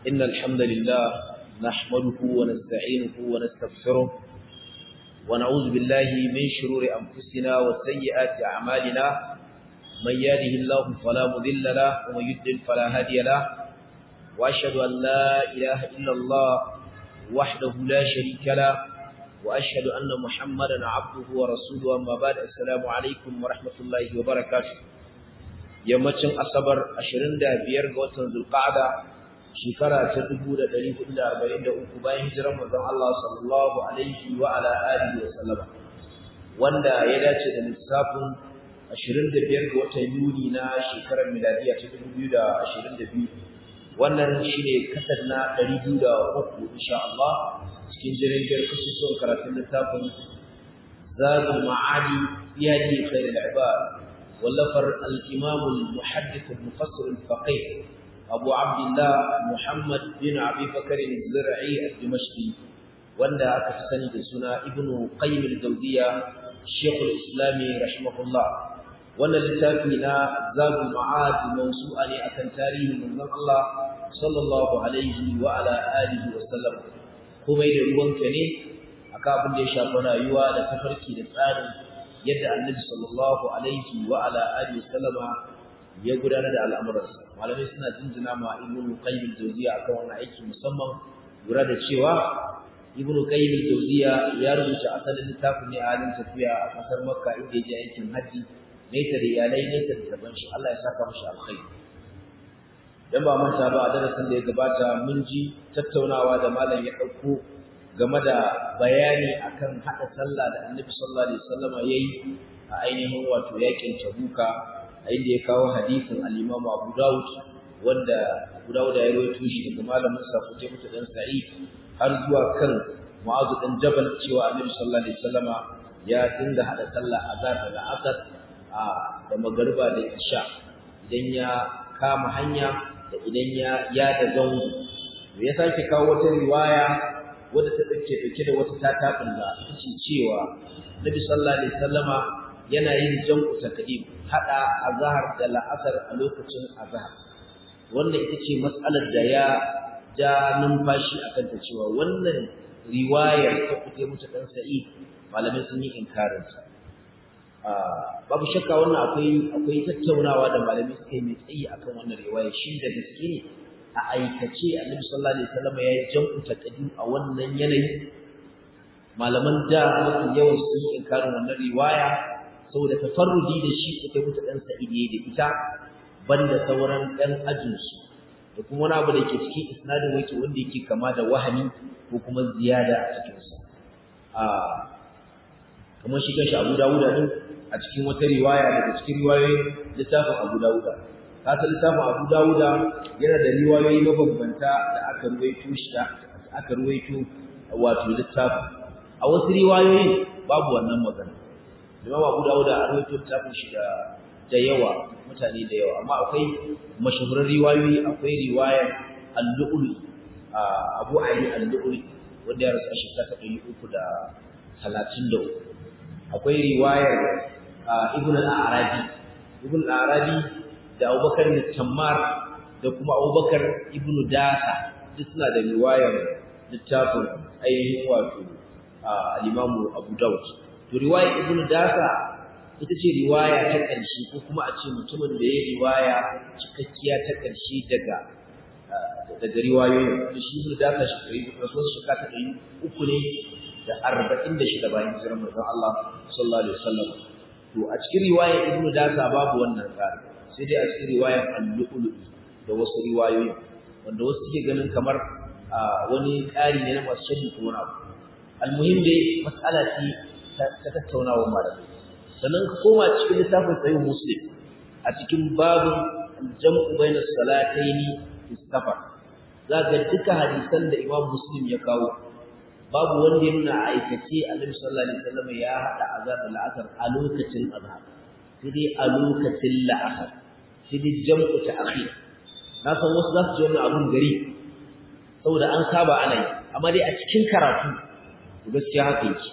إن الحمد لله نحمده ونستعينه ونستغفره ونعوذ بالله من شرور أنفسنا وسيئات أعمالنا من يهده الله فلا مضل له ومن يضلل فلا هادي له وأشهد أن لا إله إلا الله وحده لا شريك له وأشهد أن محمدا عبده ورسوله أما بعد السلام عليكم ورحمة الله وبركاته yammacin asabar 25 ga watan zulqa'ada shekara ta 1443 bayan hijirar manzon Allah sallallahu alaihi wa ala alihi wa sallama wanda ya dace da lissafin 25 ga watan Yuni na shekarar miladiya ta 2022 wannan shine kasar na 203 insha Allah cikin jirgin kasusuwan karatun littafin Zadul Ma'adi fi hadi khairul ibad ولفر الإمام المحدث المفسر الفقيه أبو عبد الله محمد بن أبي بكر الزرعي الدمشقي وندى أكفسني بسنة ابن قيم الجوزية الشيخ الإسلامي رحمه الله وأن لتافينا زاد المعاد موسوعا أكن تاريخ من الله صلى الله عليه وعلى آله وسلم kuma da ruwanka ne akan abin da ya shafi rayuwa da tafarki da tsarin yadda annabi sallallahu alaihi wa ala alihi sallama ya gudanar da al'amuransa malamai suna jinjina ma ibnu qayyim al-jawziya akan wannan aiki musamman lura da cewa ibnu qayyim al-jawziya ya rubuta asalin littafin ne a halin tafiya a kasar makka inda ya je aikin haji nesa da iyalai nesa da daban shi Allah ya saka mashi alkhairi dan ba manta ba a darasin da ya gabata mun ji tattaunawa da malam ya dauko game da bayani akan hada sallah da Annabi sallallahu alaihi wasallama yayi a ainihin wato yakin Tabuka a inda ya kawo hadisin al-Imam Abu Dawud wanda Abu Dawud ya rawaito shi daga malamin sa Qutayba dan Sa'id har zuwa kan Mu'adh dan Jabal cewa Annabi sallallahu alaihi wasallama ya dinga hada sallah azhar da asar a da magariba da isha idan ya kama hanya da idan ya ya da zango ya sake kawo wata riwaya wadda ta dauke dauke da wata tatabin da ita ce cewa Nabi sallallahu alaihi wasallama yana yin jam'u takdim hada azhar da la'asar a lokacin azhar wannan ita ce mas'alar da ya ja numfashi akan ta cewa wannan riwayar ta kuke mutu dan sa'id malamai sun yi inkarin sa babu shakka wannan akwai akwai tattaunawa da malamai suka yi mai tsayi akan wannan riwaya shi da gaske ne a aikace annabi sallallahu alaihi wasallam ya yi jam'u taqdim a wannan yanayi malaman da mafi yawan sun yi inkarin wannan riwaya saboda tafarrudi da shi ita mutu dan sa'idi da ita banda sauran dan ajin su da kuma wani abu da ke cikin isnadin wake wanda yake kama da wahami ko kuma ziyada a cikin sa a kamar shi kanshi Abu Dawud din a cikin wata riwaya daga cikin riwayoyin littafin Abu Dawud kasa littafin Abu Dawuda yana da riwayoyi mabambanta da aka ruwaito shi da aka ruwaito wato littafin a wasu riwayoyi babu wannan magana Imam Abu Dawuda a ruwaito littafin shi da da yawa mutane da yawa amma akwai mashahuran riwayoyi akwai riwayar Al-Lu'li Abu Ali Al-Lu'li wanda ya rasu a shekara ta 333 akwai riwayar Ibn al-Arabi Ibn al-Arabi da Abubakar ibn Tammar da kuma Abubakar ibn Dasa duk suna da riwayar littafin ainihin wato al-Imam Abu Dawud to riwayar ibn Dasa ita ce riwaya ta ƙarshe ko kuma a ce mutumin da ya riwaya cikakkiya ta ƙarshe daga daga riwayoyin shi ibn Dasa shi kai rasuwar shekara ta ɗari uku ne da arba'in da shida bayan hijirar manzon Allah sallallahu alaihi wasallam to a cikin riwayar ibn Dasa babu wannan tsari sai dai a cikin riwayar al-lu'lu'i da wasu riwayoyi wanda wasu suke ganin kamar wani ƙari ne na masu shaddi ko wani abu almuhim dai mas'ala ce ta tattaunawa malamai sannan ka koma cikin littafin sahih muslim a cikin babin al-jam'u bayna salataini fi safar zaka duka hadisan da imam muslim ya kawo babu wanda ya nuna aikace annabi sallallahu alaihi wasallam ya hada azab al-asr a lokacin azhar sai dai a lokacin la'asar sai dai jam'u ta akhir na san wasu za su ji wannan abun gari saboda an saba ana yi amma dai a cikin karatu gaskiya haka yake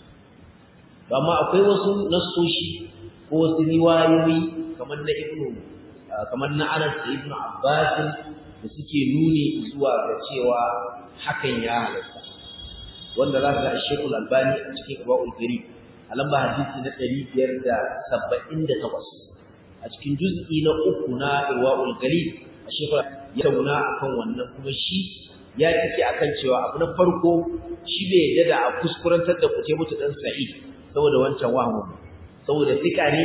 amma akwai wasu nassoshi ko wasu riwayoyi kamar na ibnu kamar na Anas da ibnu Abbas da suke nuni zuwa ga cewa hakan ya halatta wanda za ka ga Sheikhul Albani a cikin Ibawul Karim a lamba hadisi na 578 a cikin juz'i na uku na Ibawul Karim a Sheikhul ya tauna akan wannan kuma shi ya take akan cewa abu na farko shi bai yadda da a kuskurantar da kuce mutu dan Sa'id saboda wancan wahamu saboda fika ne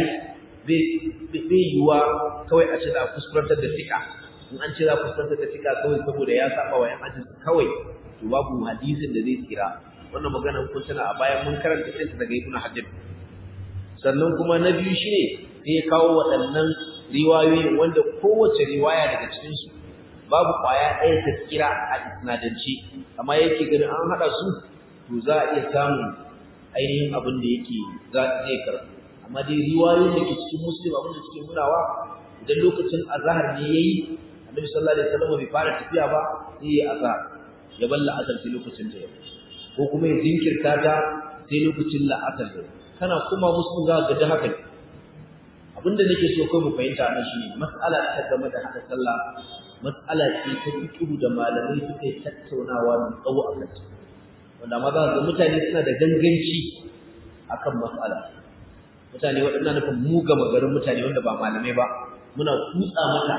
bai yiwa kawai a ce za a kuskurantar da fika in an ce za a kuskurantar da fika kawai saboda ya saba wa yan ajinsu kawai to babu hadisin da zai tsira wannan magana kun tana a bayan mun karanta sai daga ibnu hajar sannan kuma na biyu shine sai ya kawo waɗannan riwayoyin wanda kowace riwaya daga cikin su babu kwaya ɗaya ta tsira a isnadance amma yake ganin an haɗa su to za a iya samun ainihin abin da yake za zai karɓa amma dai riwayoyin da ke cikin muslim abin da suke nunawa idan lokacin azhar ne yayi annabi sallallahu alaihi wasallam bai fara tafiya ba sai ya azhar ya balla asar sai lokacin da ya ko kuma ya jinkirta ta sai lokacin la'asar da kana kuma muslim za ga da haka abinda nake so kai mu fahimta nan shine mas'ala ta game da haka sallah mas'ala ce ta fiqh da malamai suka yi tattaunawa mai tsawo a kanta wanda ma za ga mutane suna da ganganci akan mas'ala mutane waɗannan nufin mu gama garin mutane wanda ba malamai ba muna kutsa mata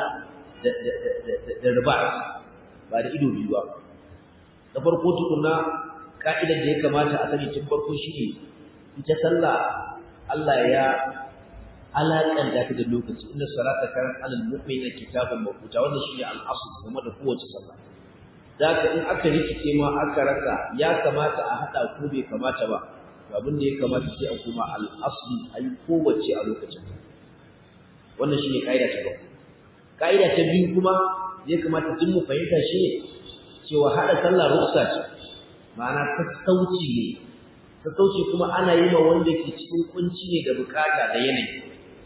da riba ba da ido biyu ba da farko tukuna ka'idar da ya kamata a sani tun farko shi ne ita sallah Allah ya alaƙanta ta da lokaci inda salata kan alal mu'minin kitabun mafuta wannan shi ne al'asu game da kowace sallah zaka in aka rikice ma aka rasa ya kamata a haɗa ko bai kamata ba abin da ya kamata sai a kuma al'asli a yi kowace a lokacin wannan shi ne ƙa'ida ta farko ƙa'ida ta biyu kuma ya kamata tun mu fahimta shi ne cewa haɗa sallah ruksa ce ma'ana sassauci ne sassauci kuma ana yi ma wanda ke cikin kunci ne da bukata da yanayi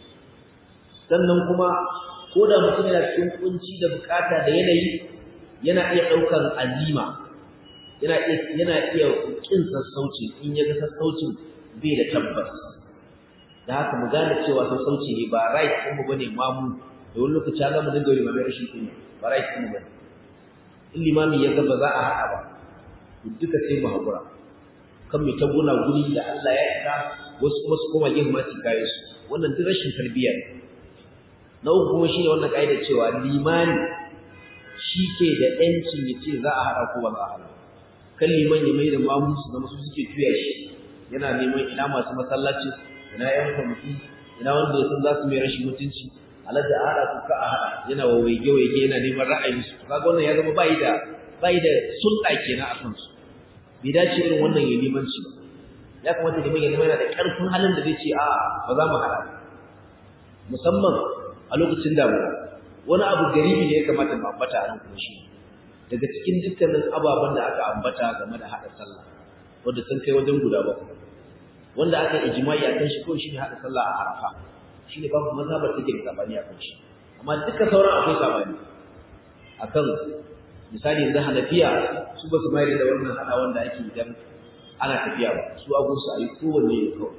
sannan kuma ko da mutum yana cikin kunci da bukata da yanayi yana iya ɗaukar azima yana iya yana iya kin sassauci in ya ga sassaucin bai da tabbas da haka mu gane cewa sassauci ne ba right din mu bane mamu da wani lokaci ga mu dinga limamai rashin kunya ba right din mu bane in limami ya ga ba za a haɗa ba duka sai mu haƙura kan mai taguna guri da Allah ya isa wasu kuma su koma yin masu kayan su wannan duk rashin tarbiyya ne na uku kuma shine wannan ƙa'ida cewa limani shi ke da ƴancin ya ce za a haɗa ko ba za a haɗa kan liman ya mai da mamu su zama su suke tuya shi yana neman ina masu masallaci ina ƴan kwamiti ina wanda ya san za su mai rashin mutunci alaji a haɗa ko ka a haɗa yana wa waige-waige yana neman ra'ayinsu kaga wannan ya zama bayi da bayi da sulɗa kenan a kansu bai dace irin wannan ya limanci ba ya kamata liman ya zama yana da ƙarfin halin da zai ce a ba za mu haɗa musamman a lokacin damuwa wani abu garibi ne ya kamata mu ambata a nan kuma shi daga cikin dukkanin ababen da aka ambata game da haɗa sallah wanda sun kai wajen guda ba wanda aka ijma'i akan shi ko shine haɗa sallah a arafa shine babu mazhabar take da sabani akan shi amma duka sauran akwai sabani akan misali yanzu hanafiya su ba su mayar da wannan hada wanda ake idan ana tafiya ba su abu su ayi kowanne ne kawai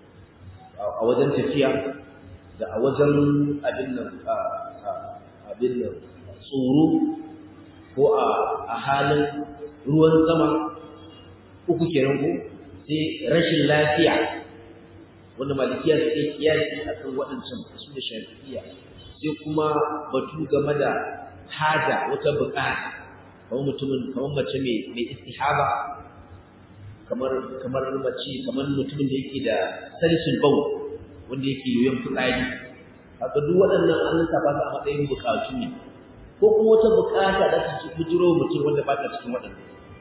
a wajen tafiya da a wajen abin nan abin nan tsoro ko a halin ruwan sama uku kenan ko sai rashin lafiya wanda malikiya suke kiyasi a kan waɗancan su da shafi'iya sai kuma batu game da haja wata bukata kamar mutumin kamar mace mai mai istihaba kamar kamar mace kamar mutumin da yake da salisul bawl wanda yake yoyon fitsari haka duk waɗannan an lissafa su a matsayin bukatu ne ko kuma wata bukata da ta ci bujiro mutum wanda ba ta cikin waɗannan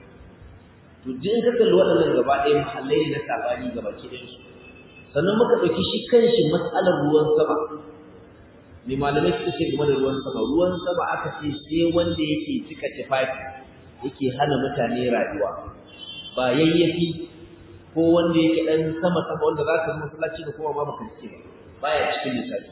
to duk in ka kalli waɗannan gaba ɗaya mahallai ne na sabani gaba ki ɗayan su sannan muka ɗauki shi kanshi matsalar ruwan sama me malamai suka ce game da ruwan sama ruwan sama aka ce sai wanda yake cika tufafi yake hana mutane rayuwa ba yayyafi ko wanda yake dan sama sama wanda za ka masallaci da kuma ma baka cike ba baya cikin lissafi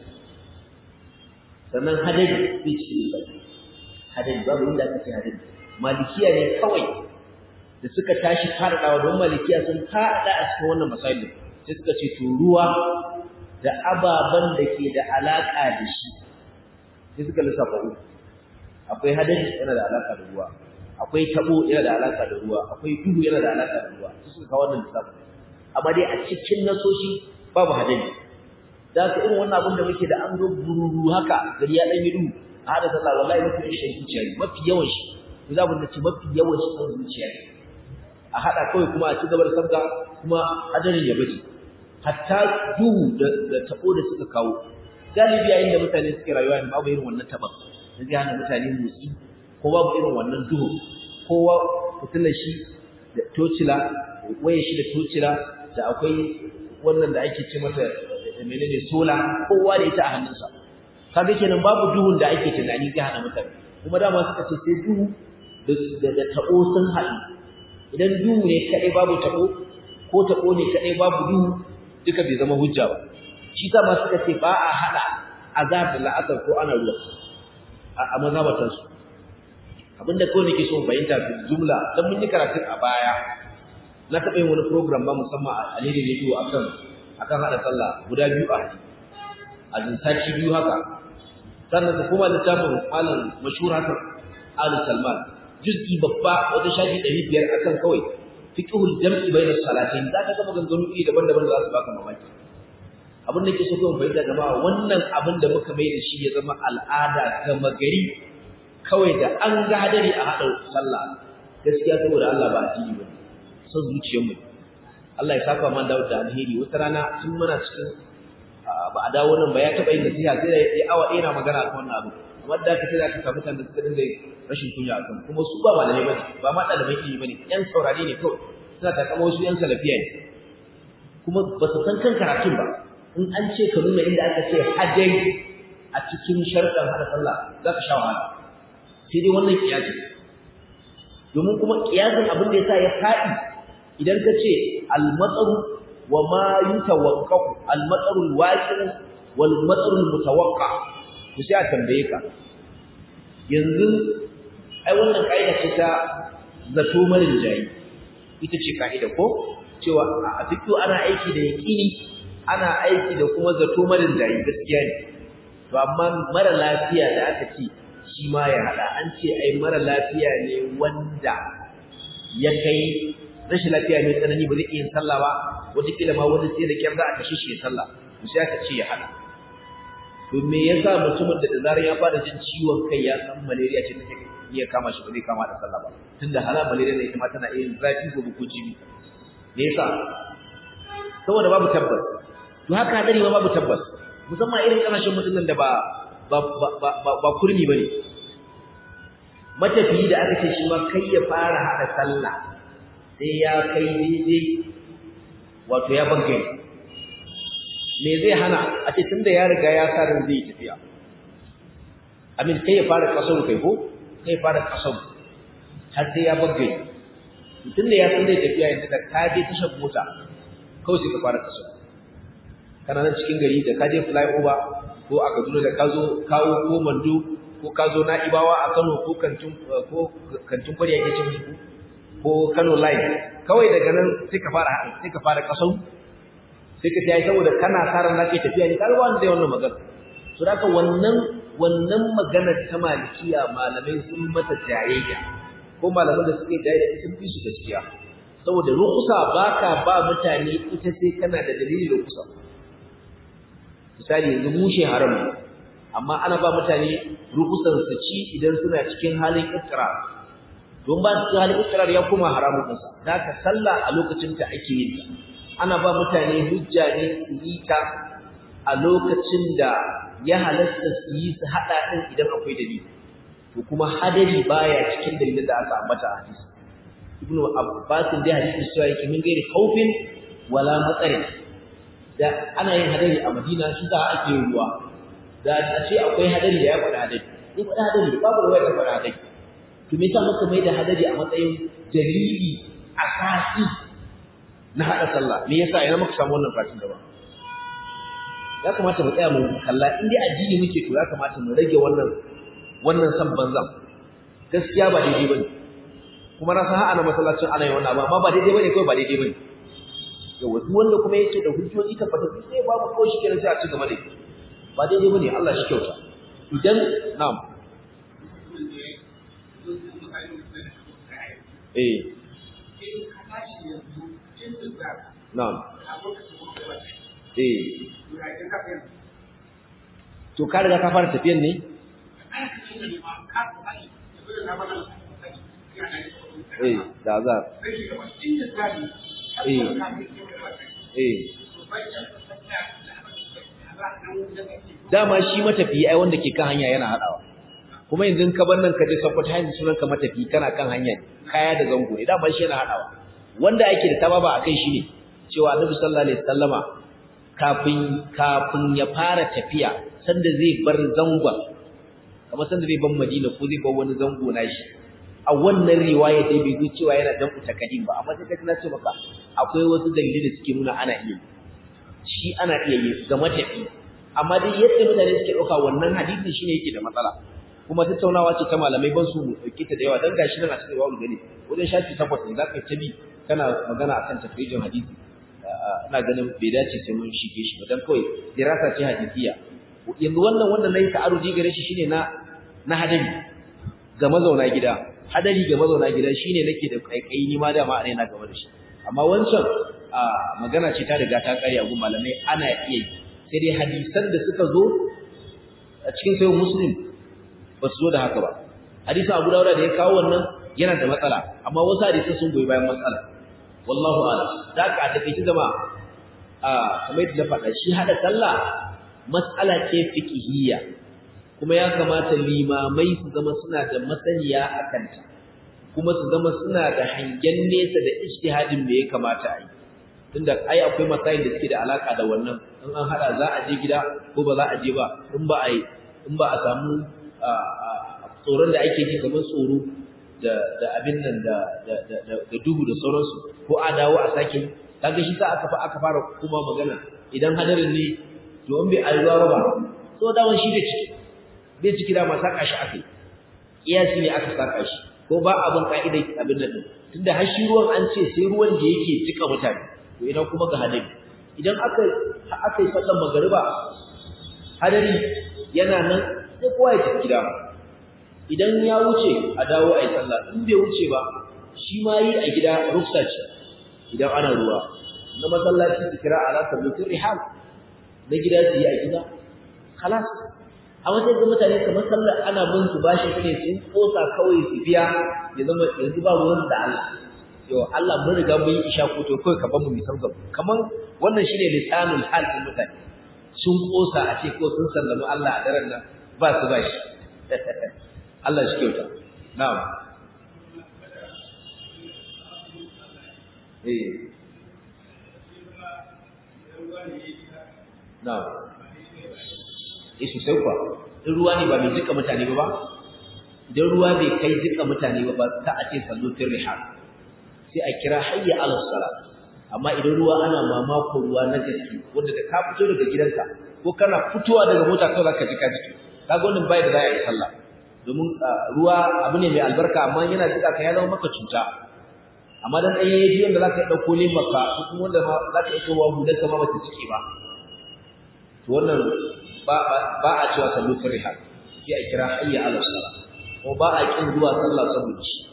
sannan hadari bai cikin lissafi hadari babu inda aka ce hadari malikiya ne kawai da suka tashi faɗaɗawa don malikiya sun faɗa a cikin wannan masalin sai suka ce to ruwa da ababen da ke da alaƙa da shi sai suka lissafa uku akwai hadari yana da alaka da ruwa akwai tabo yana da alaka da ruwa akwai duhu yana da alaka da ruwa su suka kawo wannan lissafi amma dai a cikin nasoshi babu hadari da ka irin wannan abin da muke da an zo bururu haka gari ya dan yi duhu a hada sallah wallahi mafi yawan shi zuciya ne mafi yawan shi ku za mu ce mafi yawan shi san zuciya ne a hada kawai kuma a ci gaba da sabga kuma hadarin ya baje hatta duhu da tabo da suka kawo galibi yayin da mutane suke rayuwa ne babu irin wannan taban da zai hana mutane motsi ko babu irin wannan duhu kowa fitilar shi da tocila waye shi da tocila da akwai wannan da ake ce mata menene sola kowa da ita a hannunsa kaga kenan babu duhun da ake tunani zai hana mutane kuma dama suka ce sai duhu da da tabo sun haɗu idan duhu ne kadai babu tabo ko tabo ne kadai babu duhu duka bai zama hujja ba shi sa ma suka ce ba a hada azab da la'asar ko ana ruwa a mazhabatan su abinda kawai nake so fahimta fi jumla dan mun yi karatu a baya na taɓa yin wani program ba musamman a alheri radio akan akan hada sallah guda biyu a hadi a jinsaci biyu haka sannan ka koma littafin malam mashhur hasan ali salman juz'i babba wata shafi ɗari biyar akan kawai fiqhul jam'i bayna salatain zaka ga maganganu iri daban-daban da za su baka mamaki abin da ke so kuma fahimta jama'a wannan abin da muka mai da shi ya zama al'ada gama gari kawai da an ga hadari a haɗa sallah gaskiya saboda Allah ba addini ba son zuciyarmu Allah ya saka man dawo da alheri wata rana tun muna cikin ba a dawo nan ba ya taɓa yin nasiha sai da ya awa ɗaya na magana akan wannan abu amma da ka sai da ka samu kan da suka dinga rashin kunya akan kuma su ba malamai bane ba ma ɗalibai ilimi bane ƴan saurare ne kawai suna takama wasu ƴan salafiya ne kuma ba su san kan karatun ba in an ce ka nuna inda aka ce hajjai a cikin sharɗan hada sallah za ka sha wahala sai dai wannan kiyasi domin kuma kiyasin abin da yasa ya faɗi idan ka ce al-matsaru wa ma yutawaqqa'u al-matsaru al-waqi' wal matsaru al-mutawaqqa to sai a tambaye ka yanzu ai wannan kaida ce ta zato marin jayi ita ce kaida ko cewa a fiqh ana aiki da yaqini ana aiki da kuma zato marin jayi gaskiya ne to amma mara lafiya da aka ce shi ma ya hada an ce ai mara lafiya ne wanda ya kai rashin lafiya mai tsanani ba zai iya yin sallah ba wataƙila ma wani sai da kyar za a kashe shi ya sallah to sai aka ce ya hada to me yasa mutumin da da zarar ya fara jin ciwon kai ya san malaria ce take iya kama shi ba zai kama da sallah ba tunda hala malaria ne ita ma tana iya zafi ko ko jibi me yasa saboda babu tabbas to haka hadari ma babu tabbas musamman irin kasashen mutumin da ba ba ba ba ba kurmi bane matafiyi da aka ce shi ma kai ya fara hada sallah sai ya kai daidai wato ya banke me zai hana a ce tunda ya riga ya sa ran zai tafiya amin kai ya fara kasar kai ko kai fara kasar har sai ya banke tunda ya san zai tafiya yanzu da ka je tashar mota kawai sai ka fara kasar kana nan cikin gari da ka je flyover ko a Kaduna da ka zo kawo ko Mando ko ka zo Na'ibawa a Kano ko kantin ko kantin kwari yake cin musu ko Kano line kawai daga nan sai ka fara sai ka fara kasau sai ka tayi saboda kana saran nake tafiya ne kaga wanda zai wannan magana to haka wannan wannan magana ta malikiya malamai sun mata jayayya ko malaman da suke jayayya sun fi su gaskiya saboda rukusa baka ba mutane ita sai kana da dalili rukusa misali yanzu mushe haram amma ana ba mutane rukusan su ci idan suna cikin halin iqrar don ba su halin iqrar ya kuma haramun din sa zaka sallah a lokacin ta ake yin ana ba mutane hujja ne su yi ta a lokacin da ya halasta su yi su hada din idan akwai dalili to kuma hadari baya cikin dalilin da aka ambata a hadisi ibnu abbas da hadisi cewa yake min gairi khaufin wala matsarin da ana yin hadari a Madina shi za a ake ruwa da a ce akwai hadari da ya faɗa hadari ya faɗa hadari babu ruwa ya faɗa hadari to me yasa muka mai da hadari a matsayin dalili asasi na hada sallah me yasa ina muka samu wannan fatin da ba ya kamata mu tsaya mu kalla in dai addini muke to ya kamata mu rage wannan wannan san banzan gaskiya ba daidai bane kuma na san ana masallacin ana yin wannan abu amma ba daidai bane kawai ba daidai bane yawa duk wanda kuma yake da hujjoji tabbatar sai babu ko shi kenan sai a ci gaba da ba daidai bane Allah shi kyauta idan na'am eh na'am eh to ka riga ka fara tafiyan ne eh da za eh eh dama shi matafiyi ai wanda ke kan hanya yana hadawa kuma yanzu ka bar nan ka je Sokoto hanyar sunan ka matafiyi kana kan hanya kaya da zango ne dama shi yana hadawa wanda ake da tababa akai shi ne cewa Annabi sallallahu alaihi wasallama kafin kafin ya fara tafiya sanda zai bar zangon kamar sanda zai bar Madina ko zai bar wani zango nashi a wannan riwaya dai bai zo cewa yana dan utakadim ba amma sai kaga ce maka akwai wasu dalilai da suke nuna ana iya shi ana iya yi ga matafi amma dai yadda mutane suke dauka wannan hadisi shine yake da matsala kuma tattaunawa ce ta malamai ban su dauke ta da yawa dan gashi nan a cikin wawul gani wajen shafi takwas ne zaka ta bi kana magana akan tafrijin hadisi ina ganin bai dace sai mun shige shi ba dan kawai dirasa ce hadisiya yanzu wannan wannan nayi ta'arudi gare shi shine na na hadari ga mazauna gida hadari ga mazauna gida shine nake da kaikayi ni ma dama a na game da shi amma wancan magana ce ta riga ta kare a gun malamai ana iya yi sai dai hadisan da suka zo a cikin sayo muslim ba su zo da haka ba hadisin abu dawuda da ya kawo wannan yana da matsala amma wasu hadisan sun goyi bayan matsala wallahu a'lam da ka take ci zama a kamar yadda na faɗa shi hada sallah matsala ce fiqhiyya kuma ya kamata limamai su zama suna da masaniya a kanta kuma su zama suna da hangen nesa da ijtihadin me ya kamata a yi tunda ai akwai masayin da suke da alaka da wannan in an hada za a je gida ko ba za a je ba in ba a yi in ba a samu tsoron da ake ji kamar tsoro da da abin nan da da da duhu da sauransu ko a dawo a sake kaga shi sa aka aka fara kuma magana idan hadarin ne to in bai alwa ba so dawon shi da ciki bai ciki da ma saka shi akai kiyasi ne aka saka shi ko ba abin ka'ida abin nan tunda har shi ruwan an ce sai ruwan da yake jika mutane to idan kuma ga hadari idan aka aka yi sallar magariba hadari yana nan sai kowa ya tafi gida idan ya wuce a dawo a yi sallah in bai wuce ba shi ma yi a gida rufsa ce idan ana ruwa na masallaci su kira ala tabbatin rihal na gida su yi a gida kalas a wata ga mutane kamar sallar ana bin su bashi ne sun kosa kawai su biya ya zama yanzu ba ruwan da Allah yau Allah mun riga mun yi isha ko to kai ka ban mu misal gaba kaman wannan shine lisanul hal din mutane sun kosa a ce ko sun sallama Allah a daren nan ba su ba shi Allah shi kyauta na'am eh na'am eh sosai kuwa in ruwa ne ba mai jika mutane ba ba idan ruwa bai kai jika mutane ba ba ta a ce sallu fil rihal sai a kira hayya ala salat amma idan ruwa ana mamako ruwa na gaske wanda da ka fito daga gidanka ko kana fitowa daga mota kawai zaka ji ka jiki kaga wannan bai da za a yi sallah domin ruwa abu ne mai albarka amma yana jika ka ya zama maka cuta amma dan ɗaya yaji wanda zaka yi ɗauko ne maka ko kuma wanda ma zaka yi kowa hular ka ma bata cike ba to wannan ba ba a cewa sallu fi rihal sai a kira hayya ala salat ko ba a kin zuwa sallah saboda shi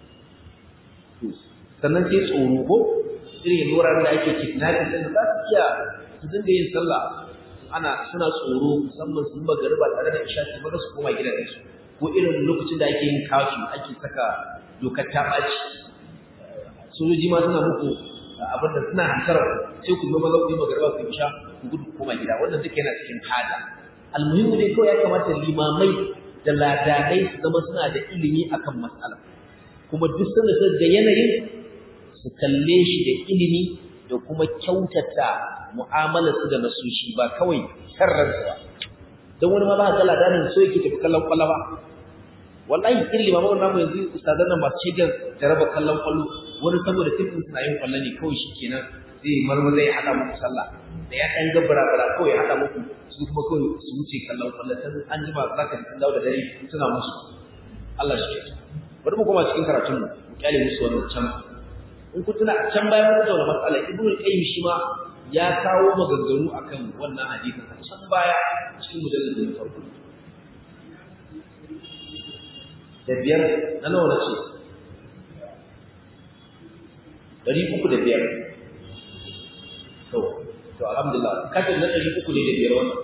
sannan sai tsoro ko irin wuraren da ake kidnapping din za su iya su dinga yin sallah ana suna tsoro musamman sun magariba tare da isha su maza su koma gidajen su ko irin lokacin da ake yin kafi ake saka dokar ta ɓaci sojoji ma suna muku abin da suna hantar sai ku zo maza ku yi magariba ku isha ku gudu koma gida wannan duka yana cikin hada almuhimmu dai kawai ya kamata limamai da ladanai su zama suna da ilimi akan mas'ala kuma duk sanda da yanayin su kalle shi da ilimi da kuma kyautata mu'amalarsu da nasushi ba kawai sarransu ba don wani ma ba ka ladanin so yake tafi kallon kwallo ba wallahi irin limaman namu yanzu ustazan nan masu shigar jaraba kallon kwallo wani saboda tifin suna yin kwallo ne kawai shi kenan zai marmaza ya haɗa muku sallah da ya ɗan gabara bara kawai ya haɗa muku su kuma kawai su wuce kallon kwallo sai an jima za ka sun dawo da dare suna musu Allah shi ke bari mu koma cikin karatun mu kyale musu wannan can in ku tuna can bayan mun tattauna matsala ibnu qayyim shi ma ya kawo maganganu akan wannan hadisin can baya cikin mujalladin farko da biyar na nawa na ce ɗari uku da biyar to to alhamdulillah kafin na ɗari uku ne da biyar wannan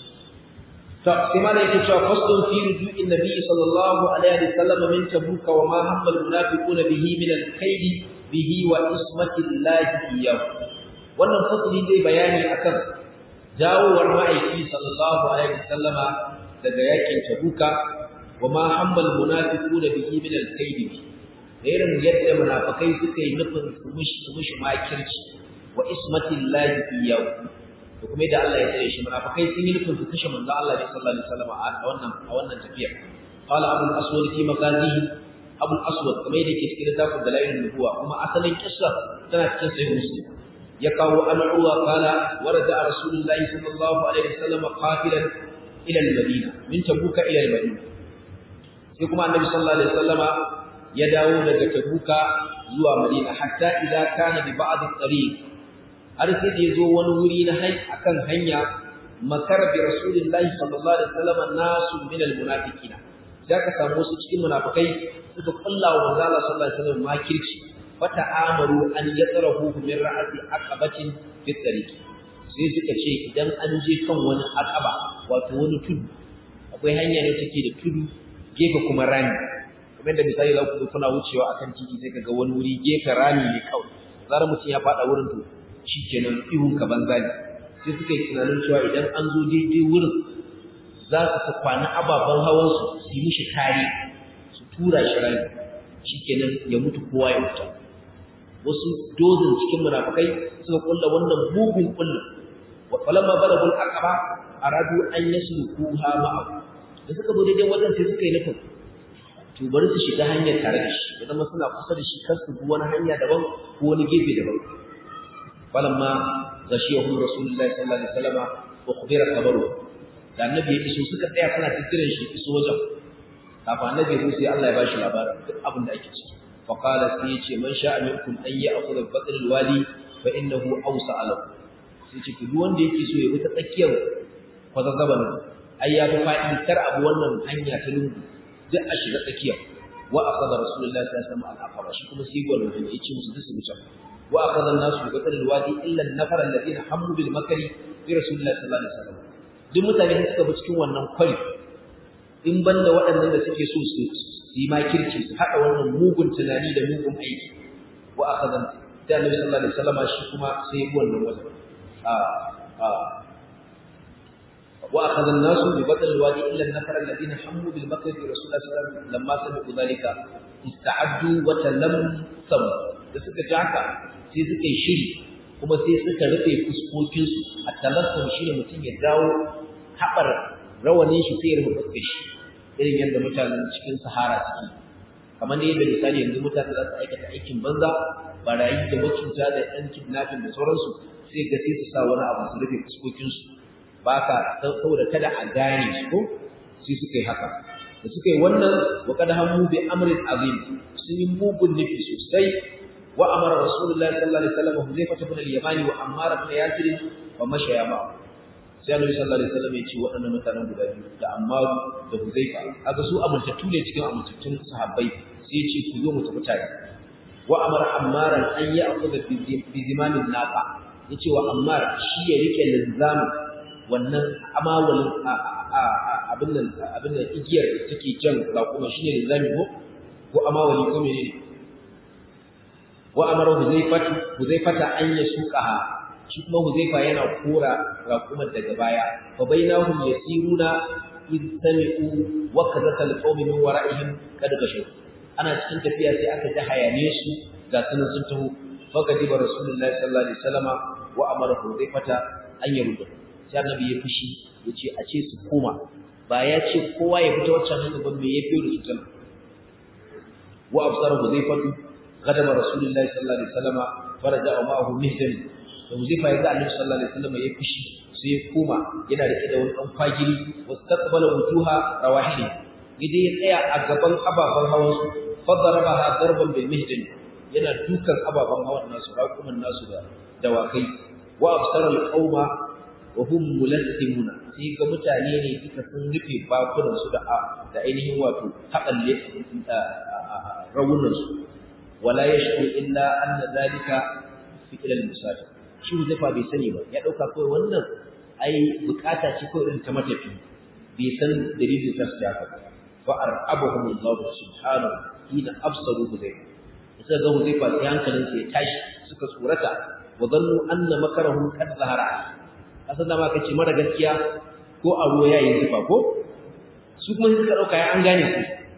to sai ma da yake cewa fasdun fi rujuin nabi sallallahu alaihi wa sallam min tabuka wa ma hamma al munafiquna bihi min al kaidi bihi wa ismati llahi iyyahu wannan fasli dai bayani akan dawowar ma'aiki sallallahu alaihi wa sallama daga yakin tabuka wa ma hamma al munafiquna bihi min al kaidi da irin yadda munafikai suka yi nufin su mushi su mushi makirci wa ismatin lahi iyahu da kuma yadda Allah ya tsare shi munafikai sun yi nufin su kashe manzo Allah ne sallallahu alaihi wasallam a wannan a wannan tafiya qala abu al-aswad fi magazihi abu al-aswad kuma yadda yake cikin littafin dalailun nubuwa kuma asalin kissa tana cikin sahih muslim ya kawo al-uwa qala warada rasulullahi sallallahu alaihi wasallam qafilan ila al-madina min tabuka ila al-madina sai kuma annabi sallallahu alaihi wasallama ya dawo daga tabuka zuwa madina hatta idza kana bi ba'd at-tariq har sai da yazo wani wuri na hai akan hanya makar bi rasulillahi sallallahu alaihi wasallam nasu min al-munafiqina sai ka samu su cikin munafikai suka kulla wa manzo Allah sallallahu alaihi wasallam makirci fata amaru an yatrahu min ra'ati aqabatin fi tariq sai suka ce idan an je kan wani aqaba wato wani tudu akwai hanya ne take da tudu gefe kuma rami kamar da misali za ku kuna wucewa akan titi sai kaga wani wuri gefe rami ne kawai zarar mutum ya fada wurin to shikenan ihun ka banza ne sai suka yi tunanin cewa idan an zo daidai wurin za su ta kwana ababen hawan su su yi mishi kare su tura shi rami shikenan ya mutu kowa ya mutu wasu dozin cikin munafikai suka kulla wannan mugun kullu wa falamma balagul aqaba aradu an yaslukuha ma'ahu da suka zo daidai wajen sai suka yi nufin to bari su shiga hanyar tare da shi ya zama suna kusa da shi kar su bi wani hanya daban ko wani gefe daban falamma ghashiyahum rasulullahi sallallahu alaihi wasallam wa khubira khabaru da annabi ya iso suka tsaya suna tikirin shi iso wajen kafin annabi ya sai Allah ya bashi labarin duk abin da ake ciki fa qala sai ya ce man sha'a minkum an ya'khudha batn alwadi fa innahu awsa lahu sai ce duk wanda yake so ya bi ta tsakiyar kwazazzaban ai ya fi faɗi kar abu wannan hanya ta lungu duk a shiga tsakiya wa akhadha rasulullahi sallallahu alaihi wasallam al-aqaba shi kuma sai gwanin hanya yace musu duk su wuce wa akhadha an-nasu bi qatl al-wadi illa an-nafar alladhina hammu bil makri bi rasulillahi sallallahu alaihi wasallam duk mutane da suka bi cikin wannan kwari in banda waɗannan da suke so su yi makirci su haɗa wannan mugun tunani da mugun aiki wa akhadha da annabi sallallahu alaihi wasallam shi kuma sai ya bi wannan wajen a a وأخذ الناس ببطن الوادي إلا النفر الذين حموا بالمكر في رسول الله صلى الله عليه وسلم لما سمعوا ذلك استعدوا وتلمسوا da suka ji haka sai suka yi shiri kuma sai suka rufe fuskokinsu a talassum shi ne mutum ya dawo haɓar rawanin shi sai ya rufe fuskar shi irin yadda mutanen cikin sahara suke kamar da yadda misali yanzu mutane za su aikata aikin banza barayi da macuta da ɗan kidnapping da sauransu sai ga sai su sa wani abu su rufe fuskokinsu ba ka saboda kada a gane su ko sai suka yi haka da suka yi wannan wa kada hammu bi amrin azim sun yi mugun nufi sosai wa amara rasulullahi sallallahu alaihi wasallam huzaifa ibn al-yamani wa ammar ibn yasir wa mashaya ba sai annabi sallallahu alaihi wasallam ya ce waɗannan mutanen guda biyu da ammar da huzaifa kaga su amintattu ne cikin amintattun sahabbai sai ya ce ku zo mu tafi tare wa amara ammaran an ya'khudha bi zimamin naqa yace wa ammar shi ya rike linzamin wannan amawalin abin nan abin nan igiyar da take jan raƙuma shine linzami ko ko amawali ko menene wa amara huzaifatu huzaifata an yasuqaha shi kuma huzaifa yana kora raƙuman daga baya fa bainahum yasiruna id sami'u wa kadaka alqawmi min wara'ihim kad gashu ana cikin tafiya sai aka ji hayane su ga sunan sun taho fa kadiba rasulullahi sallallahu alaihi wasallama wa amara huzaifata an yarudda sai annabi ya fushi yace a ce su koma ba ya ce kowa ya fita waccan hanya ba me yafi da su tana wa absara huzaifatu غضب رسول الله صلى الله عليه وسلم فرجع معه مهدن da Huzaifa ya ga Annabi sallallahu alaihi wasallam ya fushi sai ya koma yana rike da wani dan fagiri wastaqbala wujuha rawahili yaje ya tsaya a gaban ababan hawan su fadarabaha darban bil mihdan yana dukan ababan hawan nasu raƙuman nasu da dawakai wa absara al qauma wa hum mulassimuna sai ga mutane ne duka sun rufe bakunan su da da ainihin wato haƙalle rawunan su wala yashku illa anna zalika fi ila al-musafir shi Huzaifa bai sani ba ya dauka kai wannan ai bukata ce ko irin ta matafi bai san dalilin sa ta haka fa arabahum Allah subhanahu hina absaru Huzaifa sai ga Huzaifa sai hankalin sa ya tashi suka tsorata wa zannu anna makarahu qad zahara kasan da ma kace mara gaskiya ko a ruwa yayi zufa ko su kuma suka dauka ya an gane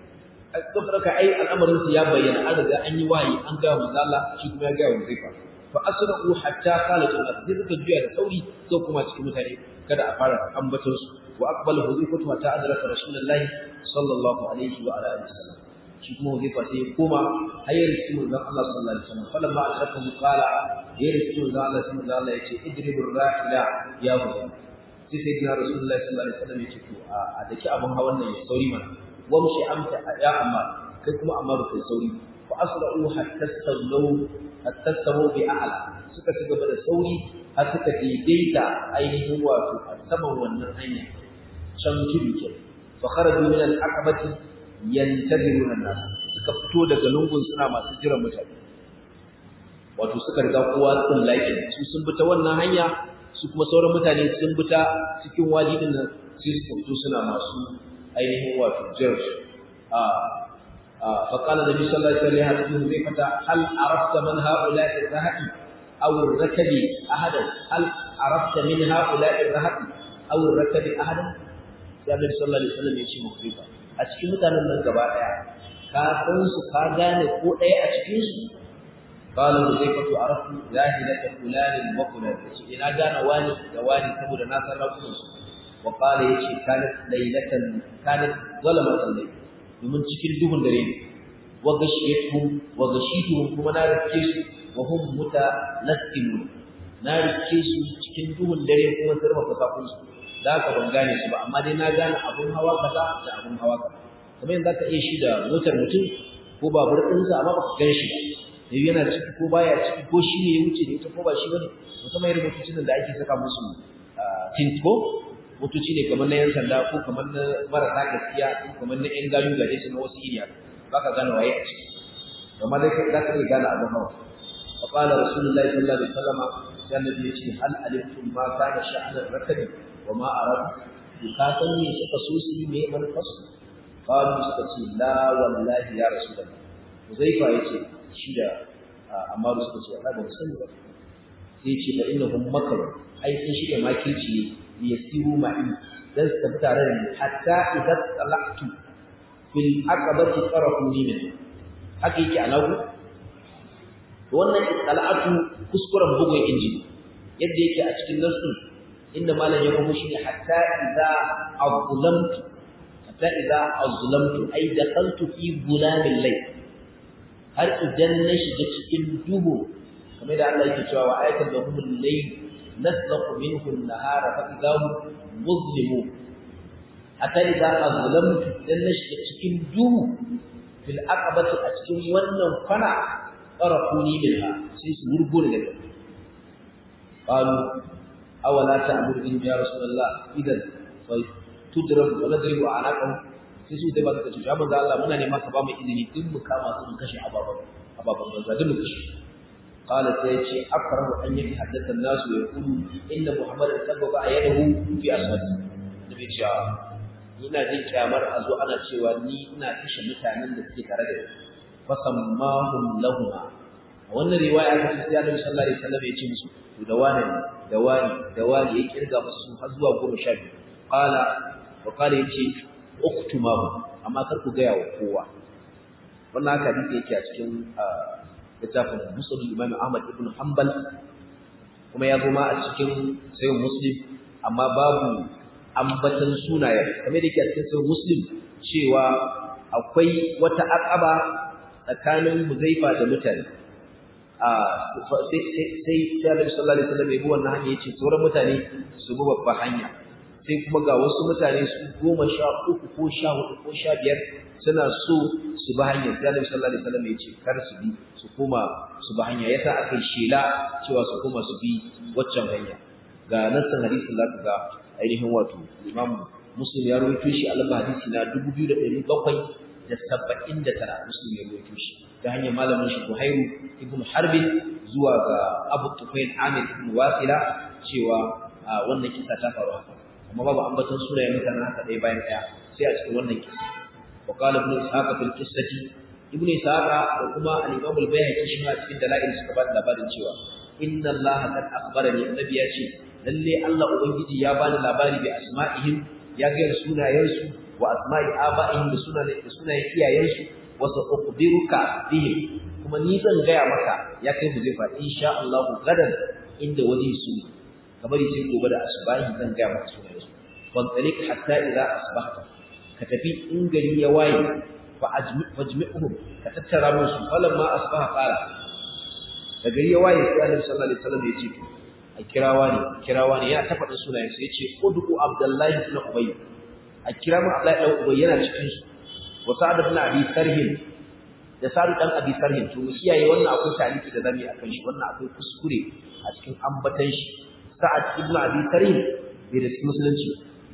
su suka dauka ai al'amarin su ya bayyana an riga an yi wayi an ga manzo Allah shi kuma ya ga Huzaifa fa asra'u hatta qalat an sai suka juya da sauri ko kuma cikin mutane kada a fara ambaton su wa aqbala Huzaifa hatta adraka Rasulullahi sallallahu alaihi wa alihi wasallam shi kuma Huzaifa sai ya koma hayar cikin manzon Allah sallallahu alaihi wasallam falamma ashafahu qala hayar cikin manzon Allah sallallahu alaihi wasallam yace idribur rahila ya Huzaifa sai sai ga Rasulullahi sallallahu alaihi wasallam yace to a daki abun hawan nan ya sauri mana wamshi amta ya amma kai kuma amma ba kai sauri fa asra'u hatta sallu hatta samu bi a'la suka ci gaba da sauri har suka daidaita ainihin wato a saman wannan hanya can tudu ke fa kharaju min al-aqabati yantadiruna an-nas suka fito daga lungun suna masu jiran mutane wato suka riga kowa sun laƙi su sun bi ta wannan hanya su kuma sauran mutane sun bi ta cikin wadi din nan sai suka fito suna masu ainihin wato jiran su a فقال النبي صلى الله عليه وسلم حديث هل عرفت من هؤلاء الرهط أو الركب أحدا هل عرفت من هؤلاء الرهط أو الركب أحدا sai Annabi sallallahu alaihi wasallam ya ce mu Huzaifa a cikin mutanen nan gaba daya ka san su ka gane ko daya a cikin su qala Huzaifa tu arafu zahilata fulan wa fulan ce ina gane wani da wani saboda na san rakun su wa qala yace kanat laylatan kanat zalamatan layl domin cikin duhun dare ne wa gashiyatuhum wa gashituhum kuma na rike su wa hum mutalassimun na rike su cikin duhun dare kuma sai rufa kafin su da ka ban gane su ba amma dai na gane abun hawa kaza da abun hawa kaza kamar yadda ka iya shi da motar mutum ko babur ɗinsa amma baka gan shi ba sai yana ciki ko baya ciki ko shi ne ya wuce da ita ko ba shi bane musamman irin motocin da ake saka musu tint ko motoci ne kamar na yan sanda ko kamar na marasa gaskiya ko kamar na yan gayu gare su na wasu iriya baka gane waye a ciki amma dai kai za ka iya gane abun hawa فقال رسول الله صلى الله عليه وسلم كان النبي يقول هل علمتم ما كان شأن الركب وما أراد بكاتن suka so su yi mai manufarsu qalu suka ce la wallahi ya rasulullah Huzaifa yace shi da Amaru suka ce Allah ba mu sani ba sai yace fa innahum makar ai sun shirya makirci ne yasiru ma'i dan su tafi tare da ni hatta idan talaqtu fil aqabati qarafuni min haka yake alaku wannan istala'atu kuskuren bugun inji yadda yake a cikin nasu inda malam ya kuma shi hatta idza azlamtu hatta idza azlamtu ay dakhaltu fi gulamil layl har idan na shiga cikin duhu kamar da Allah yake cewa wa ayatul lahumul layl naslaqu minhu an-nahara fa idza hum muzlimun hatta idza azlamtu idan na shiga cikin duhu fil aqabati a cikin wannan kwana qarafuni minha sai su gurgure daga qalu awala ta'budu in ya rasulullah idan fa tudrab wa nadribu anaqam sai su dai ba su ce ya manzo Allah muna neman ka ba mu izini din mu kama su mu kashe ababan ababan banza din mu kashe qala sai ce akrahu an yati haddatha an-nas wa yaqulu inna muhammadan sababa ayadahu fi ashabi nabi ce ina jin kyamar a zo ana cewa ni ina kashe mutanen da suke tare da ni fasammahum lahuma wannan riwaya aka ce sai Annabi sallallahu alaihi wasallam ya ce musu to da wani da wani da wani ya kirga musu har zuwa goma sha biyu qala wa qala yace uktumahu amma kar ku gaya wa kowa wannan haka hadisi yake a cikin littafin Musnad Imam Ahmad ibn Hanbal kuma ya goma a cikin sayyid Muslim amma babu ambatan sunaye kamar da yake a cikin sayyid Muslim cewa akwai wata aqaba tsakanin Huzaifa da mutane a sai sai sai Annabi sallallahu alaihi wasallam ya bi wannan hanya yace sauran mutane su bi babbar hanya sai kuma ga wasu mutane su goma sha uku ko sha hudu ko sha biyar suna so su bi hanya sai Annabi sallallahu alaihi wasallam ya ce kar su bi su koma su bi hanya yasa aka shela cewa su koma su bi waccan hanya ga nassan hadisin zaka ga ainihin wato Imam Muslim ya rawaito shi a lamba hadisi na 2779 Muslim ya rawaito shi ta hanyar malamin shi Buhairu ibn Harb zuwa ga Abu Tufail Amir ibn Wasila cewa wannan kisa ta faru haka amma babu ambaton sunayen mutanen haka ɗaya bayan ɗaya sai a cikin wannan kisa wa qala ibn Ishaq fil qissati ibn Ishaq da kuma al-Imam al-Bayhaqi shi ma cikin dalail suka ba da labarin cewa inna Allah qad akhbarani annabi ya ce lalle Allah ubangiji ya bani labari bi asma'ihim ya ga sunayensu wa asma'i aba'ihim da sunayen da sunayen iyayensu wa sa'ukhbiruka bihim kuma ni zan gaya maka ya kai mu zai fa insha Allah gadan inda waje su kamar sai gobe da asbahi zan gaya maka sunayensu wan talik hatta idza asbahta ka tafi in gari ya waye fa ajmi'uhum ka tattara musu falamma asbaha qala da gari ya waye sai Annabi sallallahu alaihi wasallam ya ce a kirawa ne kirawa ne ya ta faɗa sunayen sai ya ce ud'u abdullahi ibn ubay a kira mu abdullahi ibn ubay yana cikin su wa sa'ad ibn abi sarhin da sa'ad dan abi sarhin to kiyaye wannan akwai taliki da zamu akan shi wannan akwai kuskure a cikin ambatan shi sa'ad ibn abi sarhin bai da musulunci